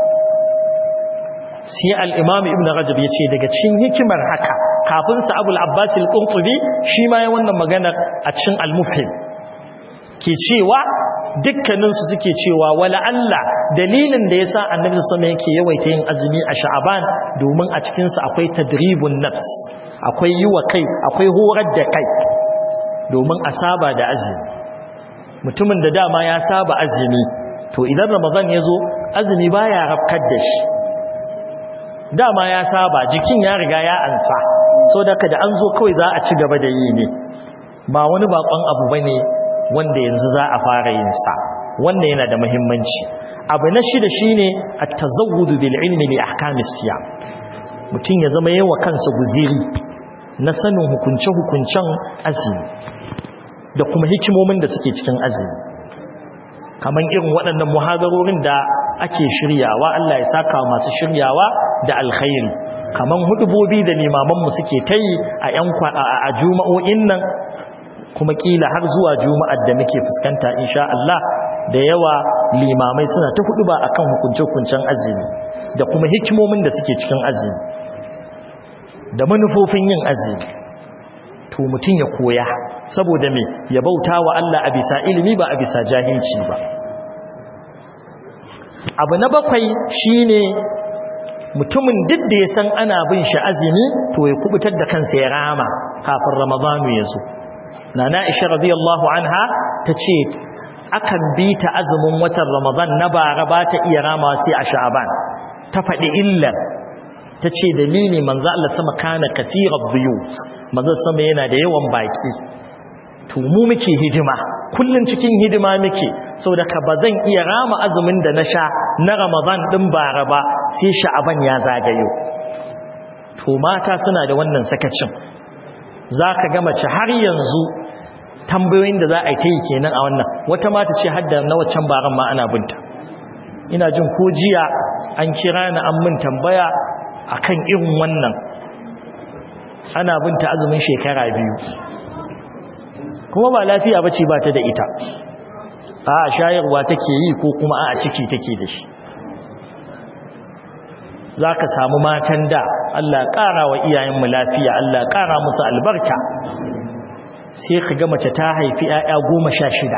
sai al'imam ibn rajab ya ce daga cikin hikimar haka kafin sa abul abbas al-qurtubi shi ma ya wannan maganar a cikin al-mufhim ke cewa dukkaninsu suke cewa wala Allah dalilin da yasa annabi sama yake yawaita yin azumi a sha'aban domin a cikin sa akwai tadribun nafs akwai yiwa kai akwai horar da kai domin a saba da azumi mutumin da dama ya saba azumi to idan ramadan ya zo azumi baya rafkar da shi dama ya saba jikin ya riga ya ansa so da da an zo kawai za a ci gaba da yi ne ba wani bakon abu bane wanda yanzu za a fara yin sa wannan yana da muhimmanci abu na shida shine at-tazawwud bil ilmi li ahkamis siyam mutum ya zama yawa kansa guziri na sanin hukunce hukuncen azumi da kuma hikimomin da suke cikin azumi kaman irin waɗannan muhadarorin da ake shiryawa Allah ya saka masu shiryawa da alkhairi kaman hudubobi da limamanmu suke ta yi a yan a juma'o'in nan kuma kila har zuwa juma'ar da muke fuskanta insha Allah da yawa limamai suna ta hudu ba akan hukunce-hukuncen azumi da kuma hikimomin da suke cikin azumi da manufofin yin azumi to mutum ya koya saboda me ya bauta wa Allah a bisa ilimi ba a bisa jahilci ba abu na bakwai shine mutumin duk da ya san ana bin shi azumi to ya kubutar da kansa ya rama kafin ramadanu ya zo nana isha radiyallahu anha ta ce akan bi ta azumin watan ramadan na bara ba ta iya rama sai a sha'aban ta faɗi illar ta ce dalili manzo Allah sama kana kathirar biyu manzo sama yana da yawan baki to mu muke hidima kullun cikin hidima muke saboda ka bazan iya rama azumin da na sha na Ramadan din bara ba sai Sha'aban ya zagayo to mata suna da wannan sakacin zaka ga mace har yanzu tambayoyin da za a yi kenan a wannan wata mata ce hadda na waccan baran ma ana binta ina jin ko jiya an kira ni an min tambaya akan irin wannan ana binta azumin shekara biyu kuma ba lafiya bace ba ta da ita a shayarwa take yi ko kuma a ciki take da shi zaka samu matan da Allah ƙara wa iyayenmu lafiya Allah ƙara musu albarka sai ka ga mace ta haifi 'ya'ya goma sha shida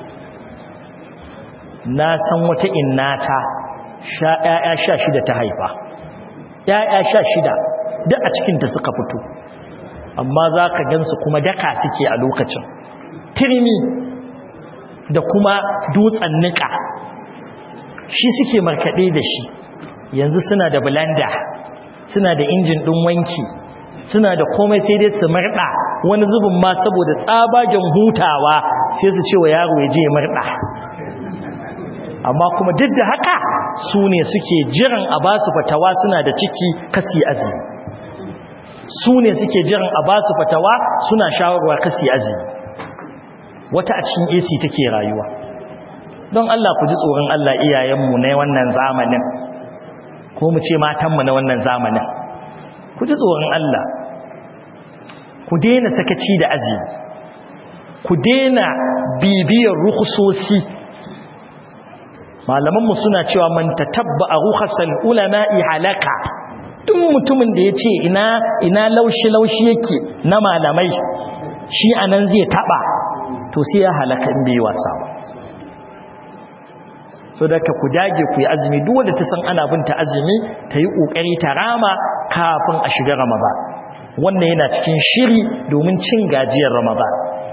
na san wata innata sha 'ya'ya sha shida ta haifa 'ya'ya sha shida duk a cikinta suka fito amma za ka gansu kuma daka suke a lokacin turmi da kuma dutsen nika shi suke markaɗe da shi yanzu suna da bulanda suna da injin ɗin wanki suna da komai sai dai su marɗa wani zubin ma saboda tsabagen hutawa sai su ce wa yaro ya je ya marɗa amma kuma duk da haka su ne suke jiran a ba su fatawa suna da ciki kasi azumi su ne suke jiran a ba su fatawa suna shawarwa kasi azumi wata a cikin AC take rayuwa don Allah ku ji tsoron Allah iyayenmu na wannan zamanin ko mu ce matanmu na wannan zamanin ku ji tsoron Allah ku daina sakaci da azumi ku daina bibiyar rukusosi malamanmu suna cewa man tatabba a rukhasal ulama'i halaka duk mutumin da ya ce ina ina laushi laushi yake na malamai shi anan zai taba to sai ya halaka in bai wasa ba so da ka ku dage ku yi azumi duk wanda ta san ana bin ta azumi ta yi kokari ta rama kafin a shiga ramadan wannan yana cikin shiri domin cin gajiyar ramadan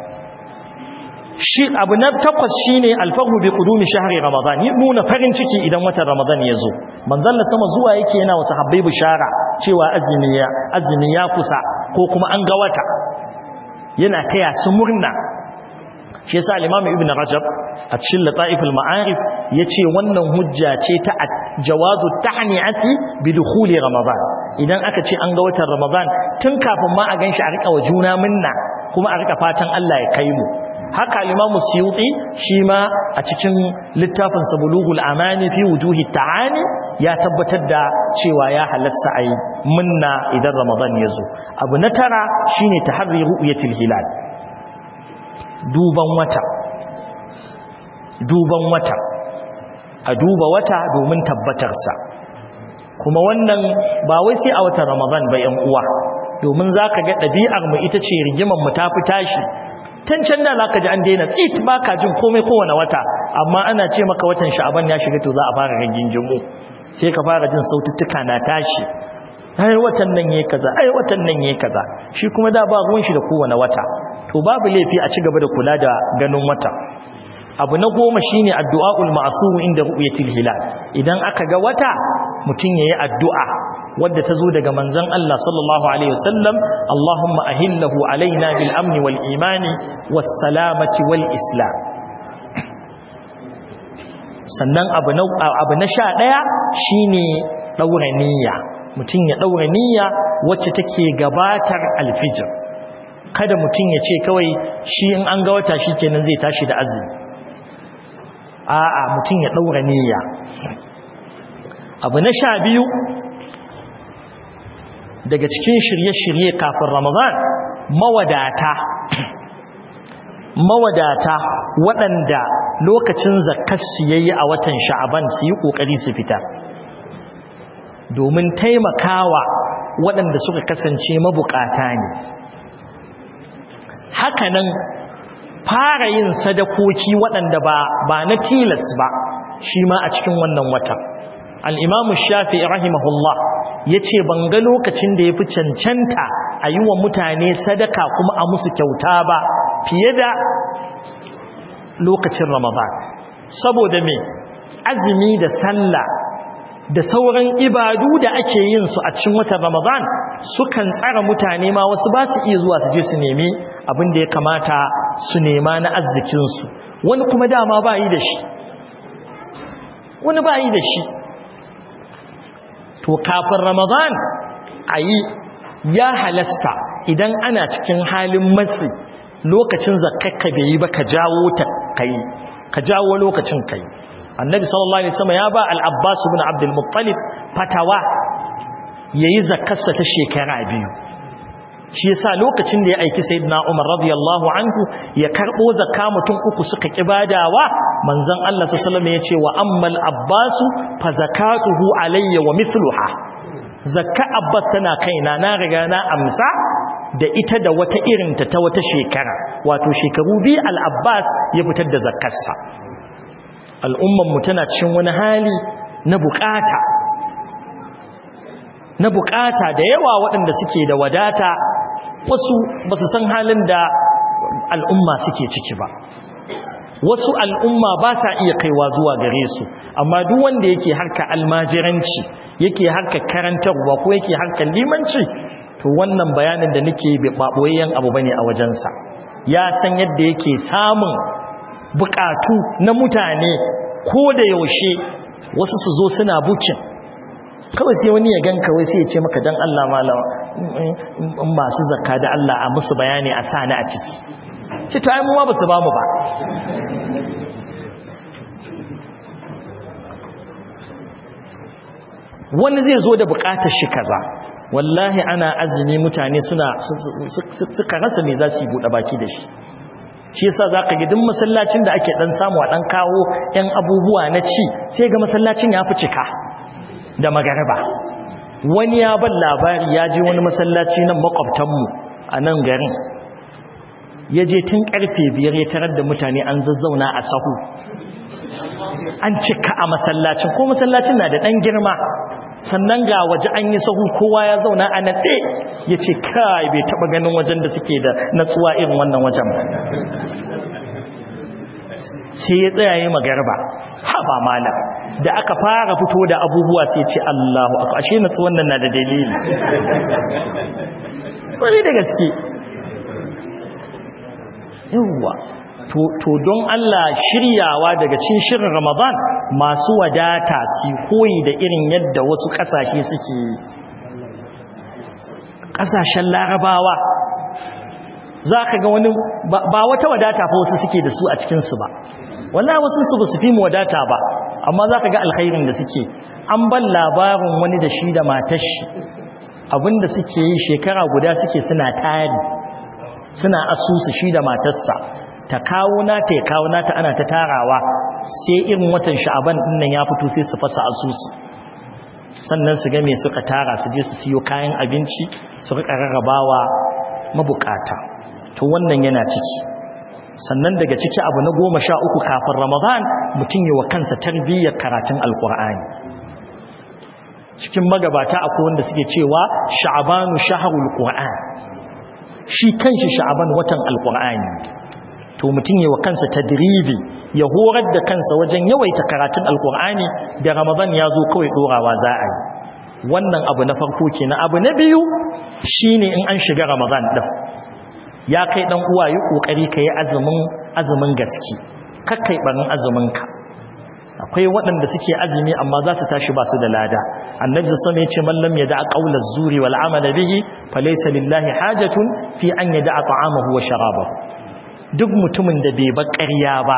shi abu na takwas shine alfahu bi qudumi shahri ramadan yi nuna farin ciki idan watan ramadan ya zo manzon sama zuwa yake yana wasu habbai bishara cewa azumi ya azumi ya kusa ko kuma an ga wata yana taya su murna shi yasa al-imam ibn rajab a cikin lataiful ma'arif yace wannan hujja ce ta jawazu tahni'ati bi dukhuli ramadan idan aka ce an ga watan ramadan tun kafin ma a ganshi a rika wa juna minna kuma a rika fatan Allah ya kai mu haka al-imamu suyuti shi ma a cikin littafin sa bulughul amani fi wujuhi ta'ani ya tabbatar da cewa ya halasta ai minna idan ramadan ya zo abu na tara shine tahri ru'yatil hilal duban wata duban wata a duba wata domin tabbatarsa kuma wannan ba wai sai a watan ramadan ba yan uwa domin zaka ga ɗabi'ar mu ita ce rigimar mu ta fi tashi tun can da zaka ji an daina tsit baka jin komai kowane wata amma ana ce maka watan sha'aban ya shiga to za a fara rigingimu sai ka fara jin saututtuka na tashi ai watan nan yayi kaza ai watan nan yayi kaza shi kuma da ba ruwan shi da kowane wata to babu laifi a ci gaba da kula da ganin wata abu na goma shine addu'aul ma'sum inda ru'yatil hilal idan aka ga wata mutun yayi addu'a wadda ta zo daga manzon Allah sallallahu alaihi wasallam Allahumma ahillahu alaina bil amni wal imani was salamati wal islam sannan abu na abu na 11 shine daura niyya mutun ya daura niyya wacce take gabatar alfijir kada mutun ya ce kawai shi in an ga wata shikenan zai tashi da azumi a'a mutum ya ɗaura niyya abu na sha biyu daga cikin shirye-shirye kafin ramadan mawadata mawadata waɗanda lokacin zakkarsu ya yi a watan sha'aban su yi ƙoƙari su fita domin taimakawa waɗanda suka kasance mabukata ne hakanan fara yin sadakoki waɗanda ba ba na tilas ba shi ma a cikin wannan watan al'imamu shafi rahimahullah ya ce ban ga lokacin da ya fi cancanta a yi wa mutane sadaka kuma a musu kyauta ba fiye da lokacin ramadan saboda me azumi da sallah da sauran ibadu da ake yin su a cikin watan ramadan sukan tsara mutane ma wasu ba su iya zuwa su je su nemi abin da ya kamata su nema na arzikinsu wani kuma dama ba yi da shi wani ba yi da shi to kafin ramadan a yi ya halasta idan ana cikin halin matsi lokacin zakakka bai yi ba ka jawo ta kai ka jawo lokacin kai annabi sallallahu alaihi wasallam ya ba al-abbas ibn abdul muttalib fatawa yayi zakarsa ta shekara biyu shi yasa lokacin da ya aiki sayyidina Umar radiyallahu anhu ya karbo zakka mutum uku suka kibadawa manzon Allah sallallahu alaihi wasallam yace wa ammal abbas fa zakatuhu alayya wa mithluha zakka abbas tana kaina na riga na amsa da ita da wata irin ta ta wata shekara wato shekaru bi al-abbas ya fitar da zakkarsa al'umman mu tana cikin wani hali na bukata na bukata da yawa waɗanda suke da wadata wasu ba su san halin da al'umma suke ciki ba wasu al'umma ba sa iya kaiwa zuwa gare su amma duk wanda yake harka almajiranci yake harka karantarwa ko yake harkar limanci to to wannan bayanin da nake ba boyayyen abu bane a wajensa ya san yadda yake samun bukatu na mutane ko da yaushe wasu su zo suna bukin kawai sai wani ya ganka wai sai ya ce maka dan Allah malama in masu zakka da Allah a musu bayani a sani a ciki ce to ai mu ma ba su ba mu ba wani zai zo da bukatar shi kaza wallahi ana azumi mutane suna suka rasa me za su yi buɗe baki da shi shi yasa zaka ga duk masallacin da ake dan samu a dan kawo ɗan abubuwa na ci sai ga masallacin ya fi cika da magariba wani ya ban labari ya je wani masallaci nan makwabtanmu a nan garin ya je tun karfe biyar ya tarar da mutane an zazzauna a sahu an cika a masallacin ko masallacin na da ɗan girma sannan ga waje an yi sahu kowa ya zauna a natse ya ce kai bai taɓa ganin wajen da suke da natsuwa irin wannan wajen sai ya tsayaye magarba ha ba malam da aka fara fito da abubuwa sai ce Allahu akbar ashe natsuwan nan na da dalili wani da gaske yawwa to don Allah shiryawa daga cikin shirin Ramadan masu wadata su koyi da irin yadda wasu kasashe suke kasashen larabawa za ka ga wani ba wata wadata fa wasu suke da su a cikinsu ba wallahi wasu su ba su fi mu wadata ba amma za ka ga alkhairin da suke an ban labarin wani da shi da matar shi abinda suke yi shekara guda suke suna tari suna asusu shi da matarsa ta kawo nata ya kawo nata ana ta tarawa sai irin watan sha'aban din nan ya fito sai su fasa asusu sannan su ga me suka tara su je su siyo kayan abinci su rika rarrabawa mabukata to wannan yana ciki sannan daga ciki abu na goma sha uku kafin ramadan mutum yi wa kansa tarbiyyar karatun alkur'ani cikin magabata akwai wanda suke cewa sha'abanu shaharul qur'an shi kanshi sha'aban watan alkur'ani to mutum yi wa kansa tadribi ya horar da kansa wajen yawaita karatun alkur'ani da ramadan ya zo kawai dorawa za a yi wannan abu na farko kenan abu na biyu shine in an shiga ramadan din ya kai dan uwa yi kokari kai azumin azumin gaske kakkai barin azumin ka akwai waɗanda suke azumi amma za su tashi ba su da lada annabi sallallahu alaihi wasallam man lam yada qawla zuri wal amala bihi falaysa lillahi hajatun fi an yada ta'amahu wa sharabahu duk mutumin da bai bar ƙarya ba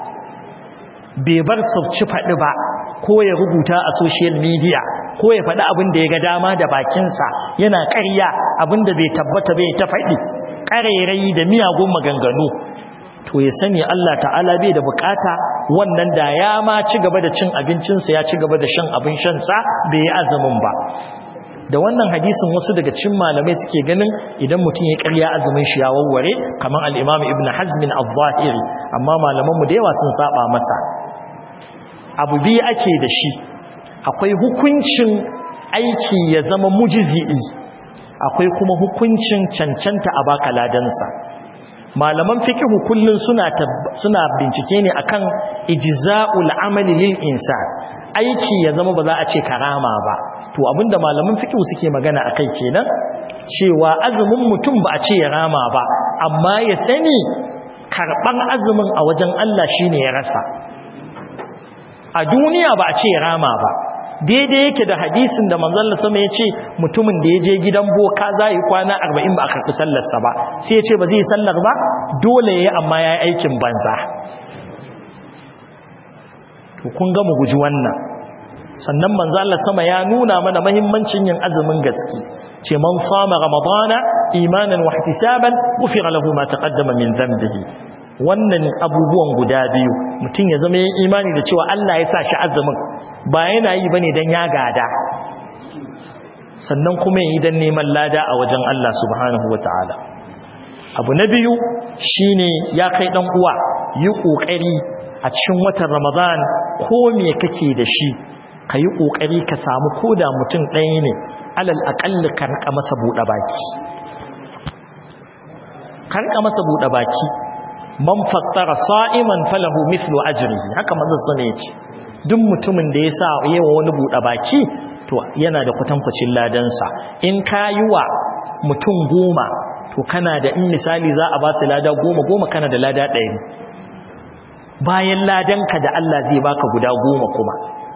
bai bar sauci faɗi ba ko ya rubuta a social media ko ya faɗi abin da ya ga dama da bakinsa yana ƙarya abin da bai tabbata bai ta faɗi ƙarairayi da miyagun maganganu to ya sani Allah ta'ala bai da bukata wannan da ya ma ci gaba da cin abincinsa ya ci gaba da shan abin shansa bai yi azumin ba da wannan hadisin wasu daga cikin malamai suke ganin idan mutum ya karya azumin shi ya warware kamar al-Imam Ibn Hazm al-Zahiri amma malamanmu da yawa sun saba masa abu biyu ake da shi akwai hukuncin aiki ya zama mujzi'i akwai kuma hukuncin cancanta a baka ladansa malaman fikihu kullun suna suna bincike ne akan ijza'ul amali lil insan aiki ya zama ba za a ce karama ba to abinda malaman fikihu suke magana akai kenan cewa azumin mutum ba a ce ya rama ba amma ya sani karban azumin a wajen Allah shine ya rasa a duniya ba a ce ya rama ba daidai yake da hadisin da manzon Allah sama yace mutumin da yaje gidan boka zai kwana 40 ba a karbi sallarsa ba sai yace ba zai sallar ba dole yayi amma yayi aikin banza to kun ga mu guji wannan sannan manzon Allah sama ya nuna mana muhimmancin yin azumin gaske ce man sama ramadana imanan wa ihtisaban ghufira lahu ma taqaddama min dhanbihi wannan abubuwan guda biyu mutum ya zama yin imani da cewa Allah ya sa shi azumin ba yana yi bane dan ya gada sannan kuma yi dan neman lada a wajen Allah subhanahu wataala abu na biyu shine ya kai dan uwa yi kokari a cikin watan Ramadan ko me kake da shi kayi kokari ka samu koda mutum ɗaya ne alal aqalli ka rika masa buɗe baki ka rika masa buɗe baki man fattara sa'iman falahu mithlu ajrihi haka manzo sunne yace duk mutumin da ya sa yawa wani buɗe baki to yana da kwatankwacin ladansa in ka yi wa mutum goma to kana da in misali za a ba su lada goma goma kana da lada ɗaya bayan ladanka da Allah zai baka guda goma kuma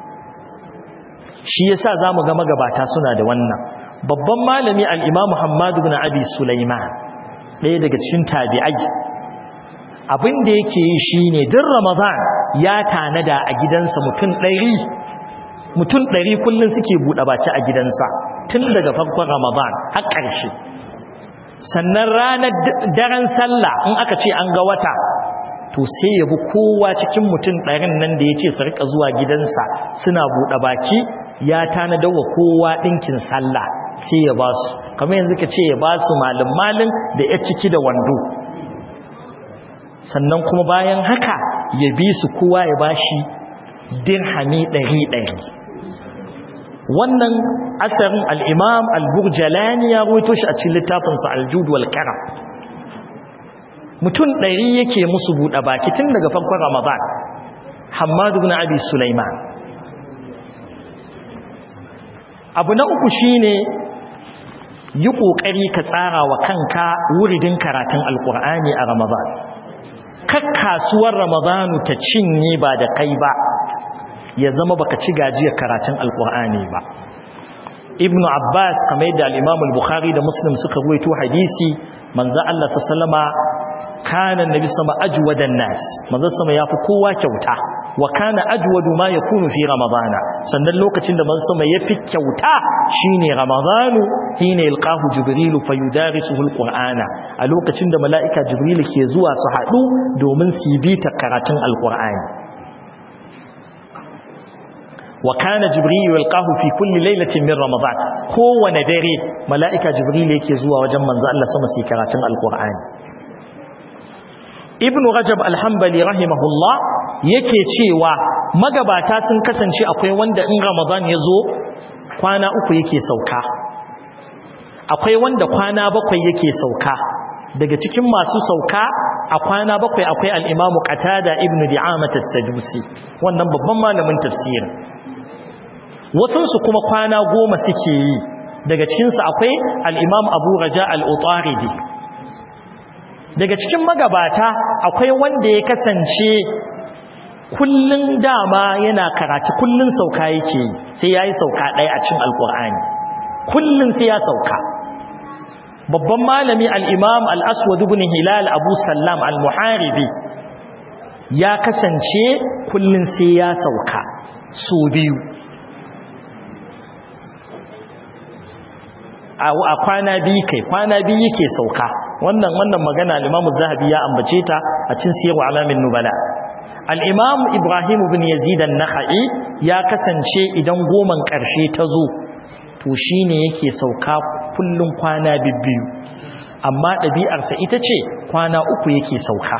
shi yasa zamu ga magabata suna da wannan babban malami al-Imam Muhammad ibn Abi Sulaiman ɗaya daga cikin tabi'ai abin da yake yi shine din Ramadan ya tanada a gidansa mutum 100 mutum 100 kullun suke bude baki a gidansa tun daga farkon Ramadan har ƙarshe sannan ranar daren sallah in aka ce an ga wata to sai ya bi kowa cikin mutum ɗarin nan da ya ce su rika zuwa gidansa suna buɗe baki ya tanada wa kowa ɗinkin sallah sai ya ba su kamar yanzu ka ce ya ba su malin-malin da ya ciki da wando sannan kuma bayan haka ya bi su kowa ya ba shi dirhami ɗari-ɗari wannan asarin al'imam al-burjalani ya ruwaito shi a cikin littafinsa al-jud wal karam mutum ɗari yake musu buɗe baki tun daga farkon ramadan hamadu bin abi sulaiman abu na uku shine yi ƙoƙari ka tsara wa kanka wuridin karatun alƙur'ani a ramadan kakkasuwar ramadanu ta cinye ba da kai ba ya zama baka ci gajiyar karatun alƙur'ani ba ibnu abbas kamar yadda al-imam al-bukhari da muslim suka ruwaito hadisi manzo Allah sallama kana annabi sama ajwadan nas manzo sama yafi kowa kyauta wa kana ajwadu ma yakunu fi ramadana sannan lokacin da manzo sama yafi kyauta shine ramadanu hina yalqahu jibril fayudarisuhu alqur'ana a lokacin da malaika jibril ke zuwa su hadu domin su bi ta karatun alqur'ani wa kana jibril yalqahu fi kulli laylatin min ramadan kowane dare malaika jibril yake zuwa wajen manzo Allah sama su karatun alqur'ani ibn rajab alhambali rahimahullah yake cewa magabata sun kasance akwai wanda in ramadan ya zo kwana uku yake sauka akwai wanda kwana bakwai yake sauka daga cikin masu sauka a kwana bakwai akwai al'imamu qatada ibn di'amat as-sadusi wannan babban malamin tafsir wasunsu kuma kwana goma suke yi daga cikinsu akwai al'imam abu raja al-utaridi daga cikin magabata akwai wanda ya kasance kullun dama yana karatu kullun sauka yake sai yayi sauka ɗaya a cikin alkur'ani kullun sai ya sauka babban malami al-imam al-aswad ibn hilal abu sallam al-muharibi ya kasance kullun sai ya sauka so biyu a kwana biyu kai kwana biyu yake sauka wannan wannan magana al-Imam zahabi ya ambace ta a cikin Siyar Alamin Nubala al-Imam Ibrahim ibn Yazid an-Nakhai ya kasance idan goman karshe ta zo to shine yake sauka kullun kwana bibbiyu amma ɗabi'arsa ita ce kwana uku yake sauka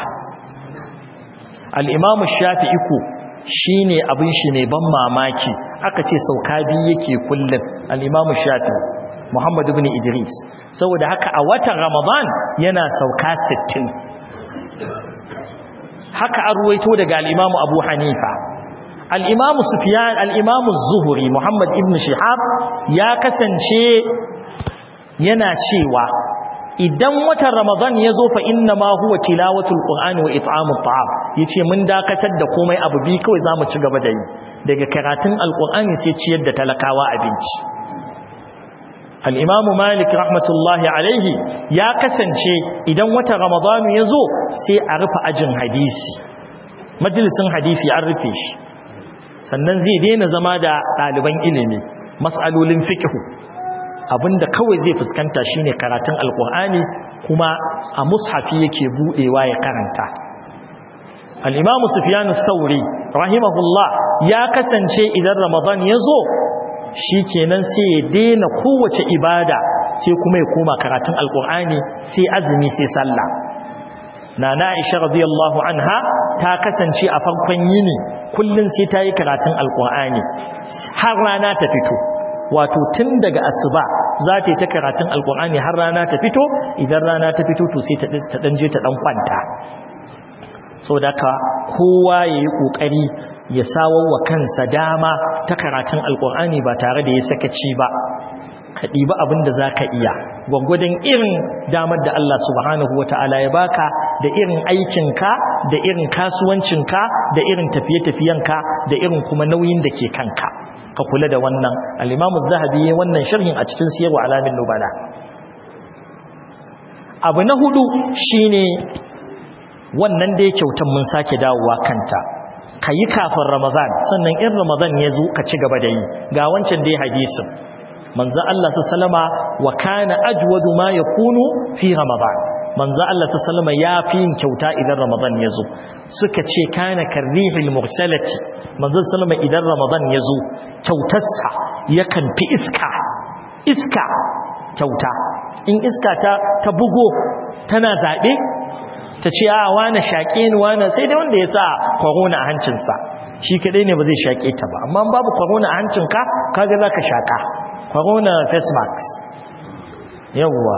al-Imam Shafi'i ku shine abin shi ne ban mamaki aka ce sauka biyu yake kullun al-Imam Shafi'i Muhammad ibn Idris saboda haka a watan Ramadan yana sauka 60 haka an ruwaito daga al-Imam Abu Hanifa al-Imam Sufyan al-Imam Az-Zuhri Muhammad ibn Shihab ya kasance yana cewa idan watan Ramadan ya zo fa inna ma huwa tilawatul Qur'ani wa it'amut ta'am yace mun dakatar da komai abu bi kawai zamu ci gaba da yi daga karatun al-Qur'ani sai ciyar da talakawa abinci al'imamu malik rahmatullahi alaihi ya kasance idan wata ramadanu ya zo sai a rufe ajin hadisi majalisun hadisi an rufe shi sannan zai daina zama da ɗaliban ilimi matsalolin fikihu abinda kawai zai fuskanta shine karatun alkur'ani kuma a mushafi yake buɗewa ya karanta al'imamu sufiyanu sauri rahimahullah ya kasance idan ramadan ya zo shi kenan sai ya daina kowace ibada sai kuma ya koma karatun alkur'ani sai azumi sai sallah na na'isha radiyallahu anha ta kasance a farkon yini kullun sai ta yi karatun alkur'ani har rana ta fito wato tun daga asuba za ta yi ta karatun alkur'ani har rana ta fito idan rana ta fito to sai ta dan je ta dan kwanta saboda ka kowa yayi kokari ya sawar wa kansa dama ta karatun alkur'ani ba tare da ya sakaci ba ka ɗiba abin da za ka iya gwaggwadon irin damar da Allah subhanahu wa ta'ala ya baka da irin aikinka da irin kasuwancinka da irin tafiye-tafiyenka da irin kuma nauyin da ke kanka ka kula da wannan al'imamu zahabi ya wannan sharhin a cikin siyarwa alamin nubala abu na hudu shine wannan da ya kyautan mun sake dawowa kanta ka yi kafin ramadan sannan in ramadan ya zo ka ci gaba da yi ga wancan dai hadisin manzo Allah sallama wa kana ajwadu ma yakunu fi ramadan manzo Allah sallama ya fi yin kyauta idan ramadan ya zo suka ce kana karrihil mursalati manzo sallama idan ramadan ya zo kyautarsa yakan fi iska iska kyauta in iska ta ta bugo tana zabe ta ce a wane shaƙe ni wane sai dai wanda ya sa corona a hancinsa shi kadai ne ba zai shaƙe ta ba amma babu corona a hancinka kaga za ka shaƙa corona face mask yawwa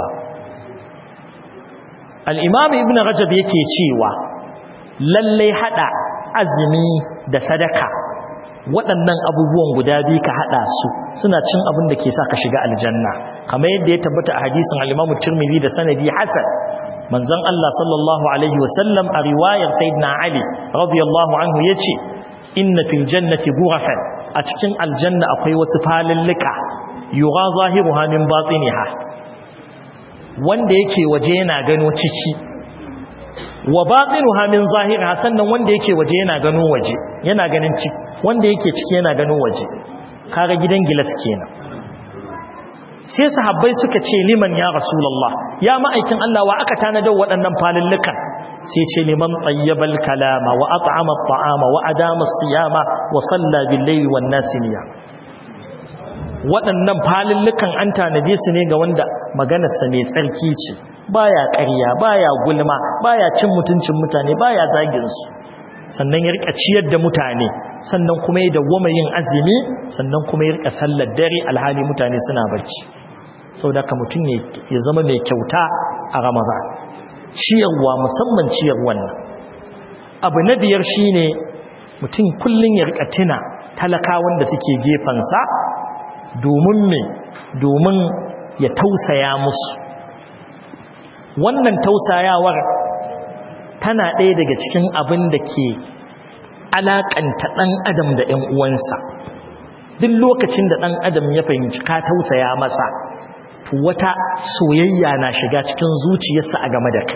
al'imam ibn rajab yake cewa lallai hada azumi da sadaka waɗannan abubuwan guda biyu ka hada su suna cin abin da ke sa ka shiga aljanna kamar yadda ya tabbata a hadisin al-imamu tirmidhi da sanadi hasan manzon Allah sallallahu alaihi wasallam a riwayar sayyidina Ali radiyallahu anhu yace inna fil jannati ghurafan a cikin aljanna akwai wasu falillika yugha zahiruha min batiniha wanda yake waje yana gano ciki wa batinuha min zahiriha sannan wanda yake waje yana gano waje yana ganin ciki wanda yake ciki yana gano waje kaga gidan gilas kenan sai sahabbai suka ce liman ya rasulullah ya ma'aikin Allah wa aka tanadar waɗannan falillukan sai ce liman tayyibal kalama wa at'ama at'ama wa adama siyama wa salla bil layli wan nasiya waɗannan falillukan an tanade su ne ga wanda maganarsa mai tsarki ce baya ƙarya baya gulma baya cin mutuncin mutane baya zagin su sannan ya rika ciyar da mutane sannan kuma ya dawwama yin azumi sannan kuma ya rika sallar dare alhali mutane suna barci saboda ka mutum ya zama mai kyauta a ramadan ciyarwa musamman ciyar wannan abu na biyar shine mutum kullun ya rika tuna talakawan da suke gefansa domin me domin ya tausaya musu wannan tausayawar tana ɗaya daga cikin abin da ke alaƙanta ɗan adam da ‘yan uwansa duk lokacin da ɗan adam ya fahimci ka tausaya masa to wata soyayya na shiga cikin zuciyarsa a game da kai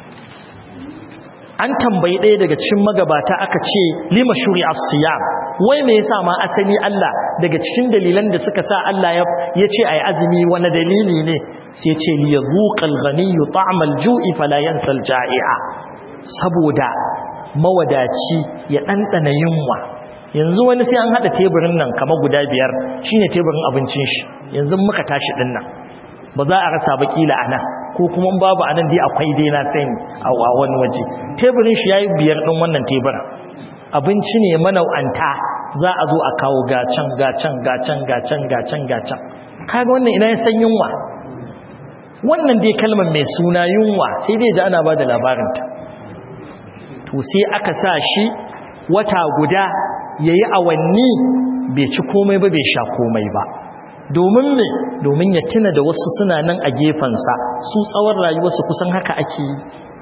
an tambayi ɗaya daga cikin magabata aka ce lima shuri as-siyam wai me yasa ma asali Allah daga cikin dalilan da suka sa Allah ya ce ayi azumi wani dalili ne sai ce li yazuqal ghaniyyu ta'mal ju'i fala yansal ja'i'a saboda mawadaci ya ɗanɗana yunwa yanzu wani sai an haɗa teburin nan kama guda biyar shine teburin abincin shi yanzu muka tashi ɗin nan ba za a rasa ba kila a nan ko kuma babu a nan dai akwai dai na sani a wani waje teburin shi ya yi biyar ɗin wannan teburin abinci ne manau'anta za a zo a kawo gacan gacan gacan gacan gacan gacan kaga wannan ina ya san yunwa wannan dai kalmar mai suna yunwa sai dai ji ana ba da labarinta to sai aka sa shi wata guda ya yi awanni bai ci komai ba bai sha komai ba domin me domin ya tuna da wasu suna nan a gefensa su tsawon rayuwarsu kusan haka ake yi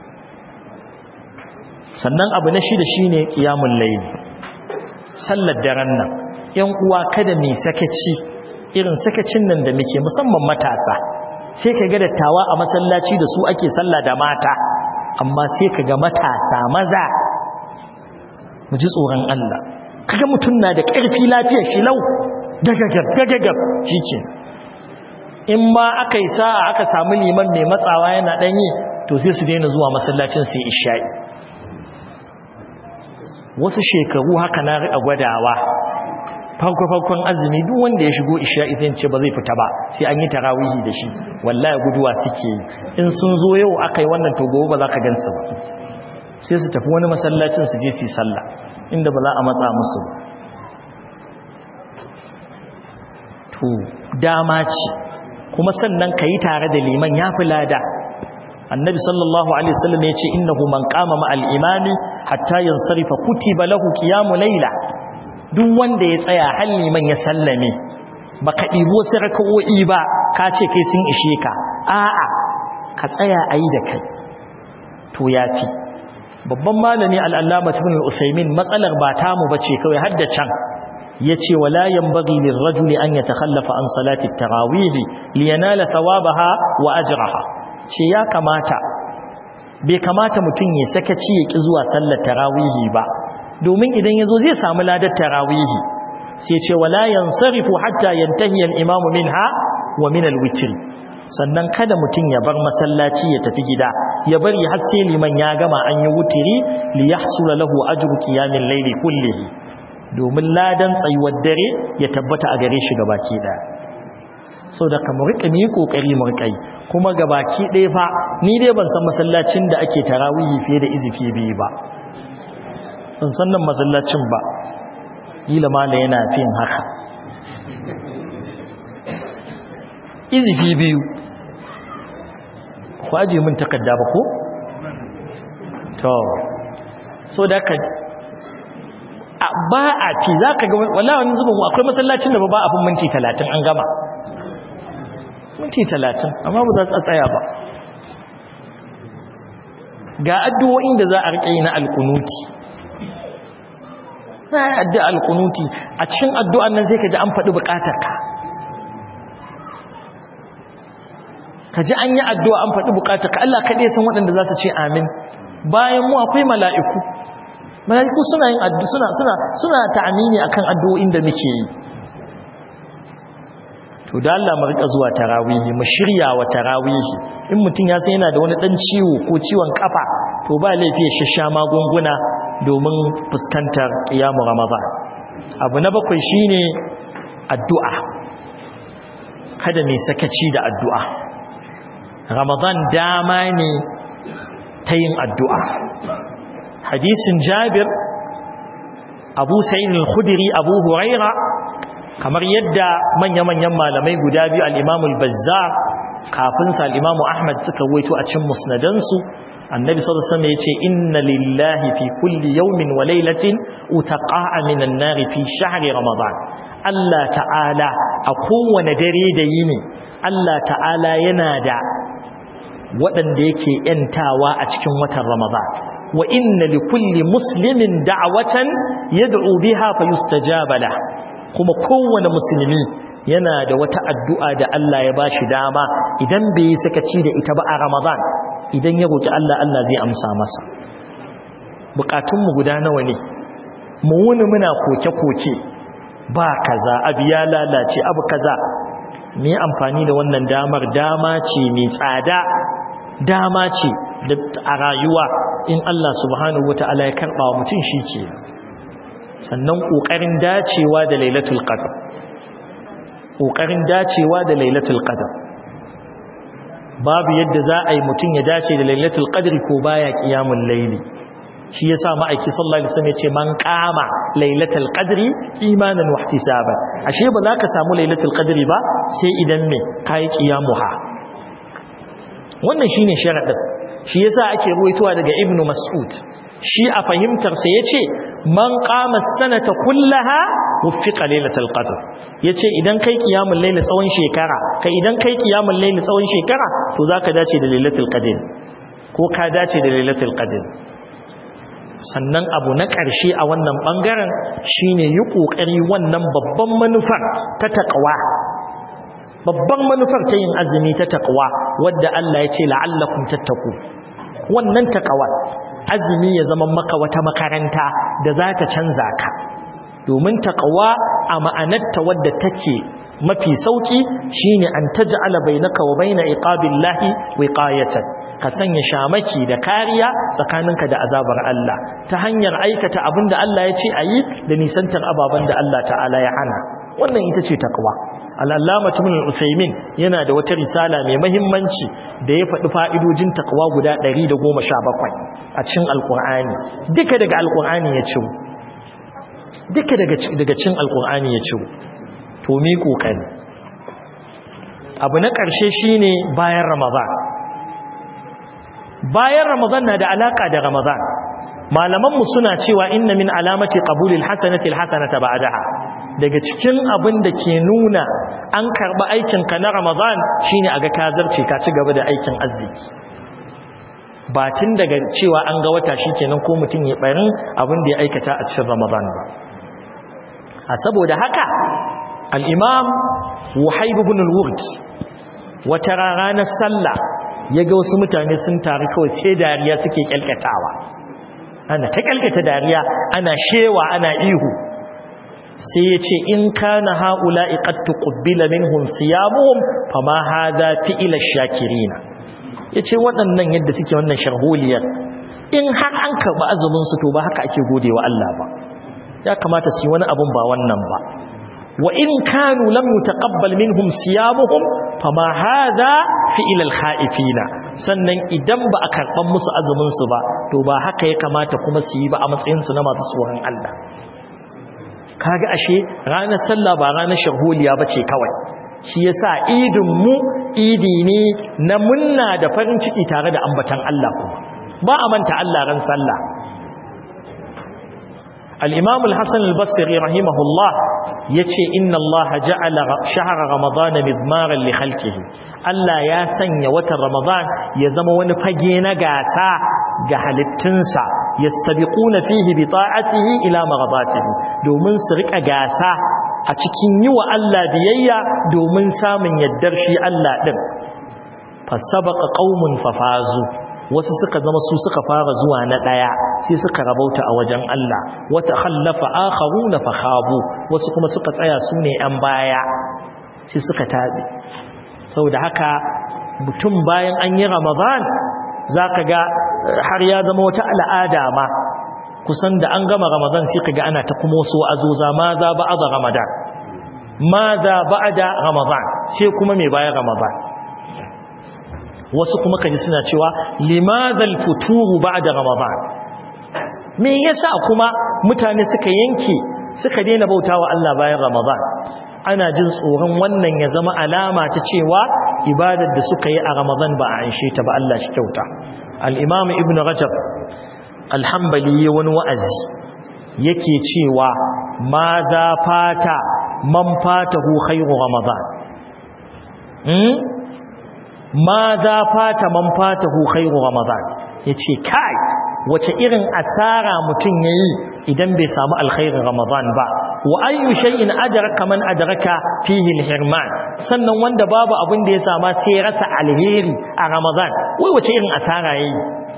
sannan abu na shida shine qiyamul layl sallar daren nan yan uwa kada mai sakaci irin sakacin nan da muke musamman matasa sai ka ga dattawa a masallaci da su ake sallah da mata amma sai ka ga matasa maza mu ji tsoron Allah kaga mutum na da ƙarfi lafiyar shi lau gagagab gagagab shike in ma aka yi sa'a aka samu liman mai matsawa yana ɗanyi to sai su daina zuwa masallacin sai isha'i wasu shekaru haka na riƙa gwadawa farko-farkon azumi duk wanda ya shigo isha'i zai ce ba zai fita ba sai an yi tarawihi da shi wallahi guduwa suke yi in sun zo yau aka yi wannan to gobe ba za ka gansu ba sai su tafi wani masallacin su je su yi sallah inda ba za a matsa musu ba to dama ce kuma sannan ka yi tare da liman ya fi lada annabi sallallahu alaihi wasallam ya ce innahu man qama ma al-imami hatta yansarifa kutiba lahu qiyamu layla duk wanda ya tsaya har liman ya sallame baka ɗibo wasu raka'o'i ba ka ce kai sun ishe ka a'a ka tsaya ayi da kai to yafi babban malami al-allama ibn al-usaymin matsalar ba tamu bace kawai har da can yace wala yanbaghi lirrajuli an yatakhallafa an salati at-tarawih liyanala thawabaha wa ajraha ce ya kamata bai kamata mutum ya sakaci ya ki zuwa sallar tarawih ba domin idan yazo zai samu ladar tarawih sai ce wala yansarifu hatta yantahi al-imamu minha wa min al-witr sannan kada mutum ya bar masallaci ya tafi gida ya bari har sai liman ya gama an yi wutiri li yahsula lahu ajru qiyamil layli kullihi domin ladan tsayuwar dare ya tabbata a gare shi gabaki daya sau da ka rika ni kokari mu rika yi kuma gabaki ɗaya fa ni dai ban san masallacin da ake tarawihi fiye da izifi biyu ba ban san nan masallacin ba kila mala yana fin haka izifi biyu ku aje min takarda ba ko to so da ka ba a fi za ka ga wala wani zubin akwai masallacin da ba a fin minti talatin an gama minti talatin amma ba za su tsaya ba ga addu'o'in da za a riƙe na alƙunuti na yi addu'a alƙunuti a cikin addu'an nan sai ka ji an faɗi buƙatar ka ka ji an yi addu'a an faɗi buƙatar ka Allah kaɗai san waɗanda za su ce amin bayan mu akwai mala'iku mala'iku suna yin addu suna suna suna ta'amini akan addu'o'in da muke yi to da Allah mu rika zuwa tarawihi mu shirya wa tarawihi in mutum ya san yana da wani dan ciwo ko ciwon kafa to ba laifi ya shasha magunguna domin fuskantar qiyamu ramadan abu na bakwai shine addu'a kada mai sakaci da addu'a ramadan dama ne ta yin addu'a hadisin jabir abu sa'id al-khudri abu huraira kamar yadda manya-manyan malamai guda biyu al-imam al-bazzar kafin sa al-imam ahmad suka waito a cikin musnadansu annabi sallallahu alaihi wasallam yace inna lillahi fi kulli yawmin wa laylatin utaqa'a minan nar fi shahri ramadan Allah ta'ala a kowane dare da yini Allah ta'ala yana da waɗanda yake ‘yantawa a cikin watan Ramadan, wa inna li kulli muslimin da'awatan yad'u biha fa yustajaba la kuma kowane musulmi yana da wata addu'a da Allah ya bashi dama idan bai yi sakaci da ita ba a Ramadan idan ya roki Allah Allah zai amsa masa bukatunmu guda nawa ne mu wuni muna koke-koke ba kaza abu ya lalace abu kaza me amfani da wannan damar dama ce mai tsada dama ce a rayuwa in Allah subhanahu wata'ala ya karba wa mutum shi ke sannan ƙoƙarin dacewa da lailatul qadr ƙoƙarin dacewa da lailatul qadr babu yadda za a yi mutum ya dace da lailatul qadr ko baya qiyamul layli shi yasa ma'aiki sallallahu alaihi wasallam ya ce man qama lailatul qadri imanan wa ihtisaban ashe ba za ka samu lailatul qadri ba sai idan me kai qiyamuha wannan shine sharadin shi yasa ake ruwaitowa daga ibnu mas'ud shi a fahimtar sa yace man qama sanata kullaha wuffiqa lailatul qadr yace idan kai qiyamul layl tsawon shekara kai idan kai qiyamul layl tsawon shekara to zaka dace da lailatul qadr ko ka dace da lailatul qadr sannan abu na ƙarshe a wannan bangaren shine yi kokari wannan babban manufar ta taqwa babban manufar ta yin azumi ta taqwa wadda Allah ya ce la'allakum tattaku wannan taqwa azumi ya zama maka wata makaranta da za ta canza ka domin taqwa a ma'anarta wadda take mafi sauki shine an taj'ala bainaka wa baina iqabillahi wiqayatan ka sanya shamaki da kariya tsakaninka da azabar Allah ta hanyar aikata abinda Allah ya ce ayi da nisantar ababen da Allah ta'ala ya hana wannan ita ce taqwa al'allama tumin usaimin yana da wata risala mai mahimmanci da ya faɗi fa'idojin takwa guda 117 a cikin alƙur'ani duka daga alƙur'ani ya ciwo duka daga cin alƙur'ani ya ciwo to mi ƙoƙari abu na ƙarshe shine bayan ramadan bayan ramadan na da alaƙa da ramadan malamanmu suna cewa inna min alamati qabulil hasanati alhasanata ba'daha daga cikin abin da ke nuna an karɓi aikinka na ramadan shine a ga kazarce ka ci gaba da aikin arziki ba tun daga cewa an ga wata shi kenan ko mutum ya ɓarin abin da ya aikata a cikin ramadan ba a saboda haka al'imam wahaibu bin al-wurd wata ranar sallah ya ga wasu mutane sun taru kawai sai dariya suke kyalkatawa ana ta kyalkata dariya ana shewa ana ihu sai ya ce in kana haula iqattu qubbila minhum siyamuhum fama hadha fi'ila shakirina yace waɗannan yadda suke wannan sharholiyar in har an karba azumin su to ba haka ake godewa Allah ba ya kamata su yi wani abun ba wannan ba wa in kanu lam yutaqabbal minhum siyamuhum fama hadha fi'ila al-khaifina sannan idan ba a karban musu azumin su ba to ba haka ya kamata kuma su yi ba a matsayin su na masu tsoron Allah kaga ashe ranar sallah ba ranar shahuliya bace kawai shi yasa idin mu idi ne na munna da farin ciki tare da ambatan Allah kuma ba a manta Allah ran sallah al-imam al-hasan al-basri rahimahullah yace inna Allah ja'ala shahra ramadan midmaran li khalqihi Allah ya sanya watan ramadan ya zama wani fage na gasa ga halittunsa yastabiquna fihi bi ta'atihi ila maghadatihi domin su rika gasa a cikin yi wa Allah biyayya domin samun yaddar shi Allah din fasabaqa qaumun fafazu wasu suka zama su suka fara zuwa na daya sai suka rabauta a wajen Allah wata khallafa akharuna fakhabu wasu kuma suka tsaya su ne an baya sai suka tabe saboda haka mutum bayan an yi Ramadan zaka ga har ya zama wata al'ada ma kusan da an gama ramadan sai kaga ana ta kuma wasu azuza ma za ba'da ramadan ma za ba'da ramadan sai kuma mai bayan ramadan wasu kuma kaji suna cewa limadha al-futuru ba'da ramadan me yasa kuma mutane suka yanke suka daina bautawa Allah bayan ramadan ana jin tsoron wannan ya zama alama ta cewa ibadar da suka yi a ramadan ba a anshe ta ba Allah shi kyauta al-imam ibn rajab al-hanbali wani wa'azi yake cewa ma za fata man fatahu khairu ramadan hmm ma za fata man fatahu khairu ramadan yace kai wace irin asara mutum yayi idan bai samu alkhairin ramadan ba wa ayyu shay'in adraka man adraka fihi alhirman sannan wanda babu abin da ya sama sai ya rasa alheri a ramadan wai wace irin asara yayi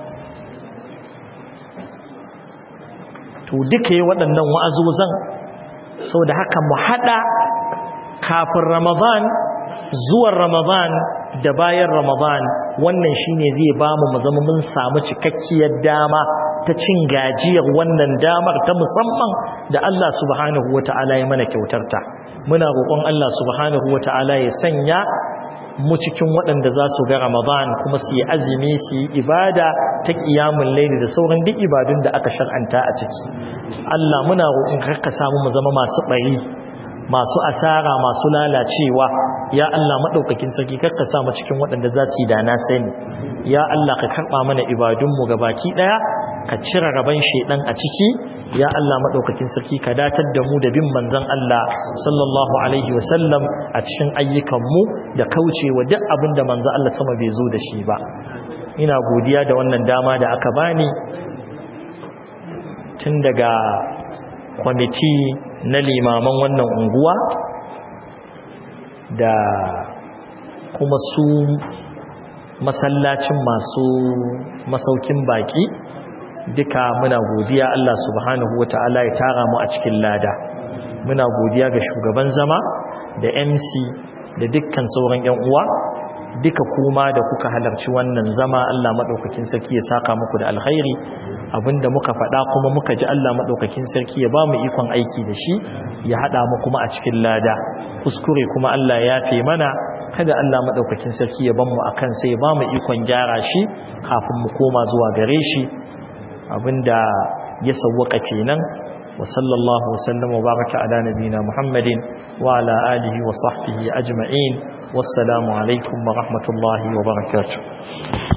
to duka yi waɗannan wa'azozan saboda haka mu hada kafin ramadan zuwan ramadan da bayan ramadan wannan shine zai bamu mu zama mun samu cikakkiyar dama ta cin gajiyar wannan damar ta musamman da Allah subhanahu wata'ala ya mana kyautarta muna roƙon Allah subhanahu wata'ala ya sanya mu cikin waɗanda za su ga Ramadan kuma su yi azumi su yi ibada ta ƙiyamun laili da sauran duk ibadun da aka shar'anta a ciki Allah muna roƙon ka samu mu zama masu ɓari masu asara masu lalacewa ya Allah maɗaukakin sarki karka sa mu cikin waɗanda za su yi da na sani ya Allah ka karɓa mana ibadunmu ga baki ɗaya ka cire rabon shaidan a ciki ya Allah maɗaukakin sarki ka datar da mu da bin manzon Allah sallallahu alaihi wasallam a cikin ayyukanmu da kaucewa duk abin da manzon Allah sama bai zo da shi ba ina godiya da wannan dama da aka bani tun daga kwamiti na limaman wannan unguwa da kuma su masallacin masu masaukin baki duka muna godiya Allah subhanahu wata'ala ya tara mu a cikin lada muna godiya ga shugaban zama da MC da dukkan sauran ƴan uwa duka kuma da kuka halarci wannan zama Allah madaukakin sarki ya saka muku da alkhairi abinda muka faɗa kuma muka ji Allah madaukakin sarki ya bamu ikon aiki da shi ya hada mu kuma a cikin lada kuskure kuma Allah ya fi mana kada Allah madaukakin sarki ya bamu akan sai ya bamu ikon gyara shi kafin mu koma zuwa gare shi abinda ya sawwaka kenan wa sallallahu wa sallama wa baraka ala nabina muhammadin wa ala alihi wa sahbihi ajma'in wassalamu alaikum wa rahmatullahi wa barakatuh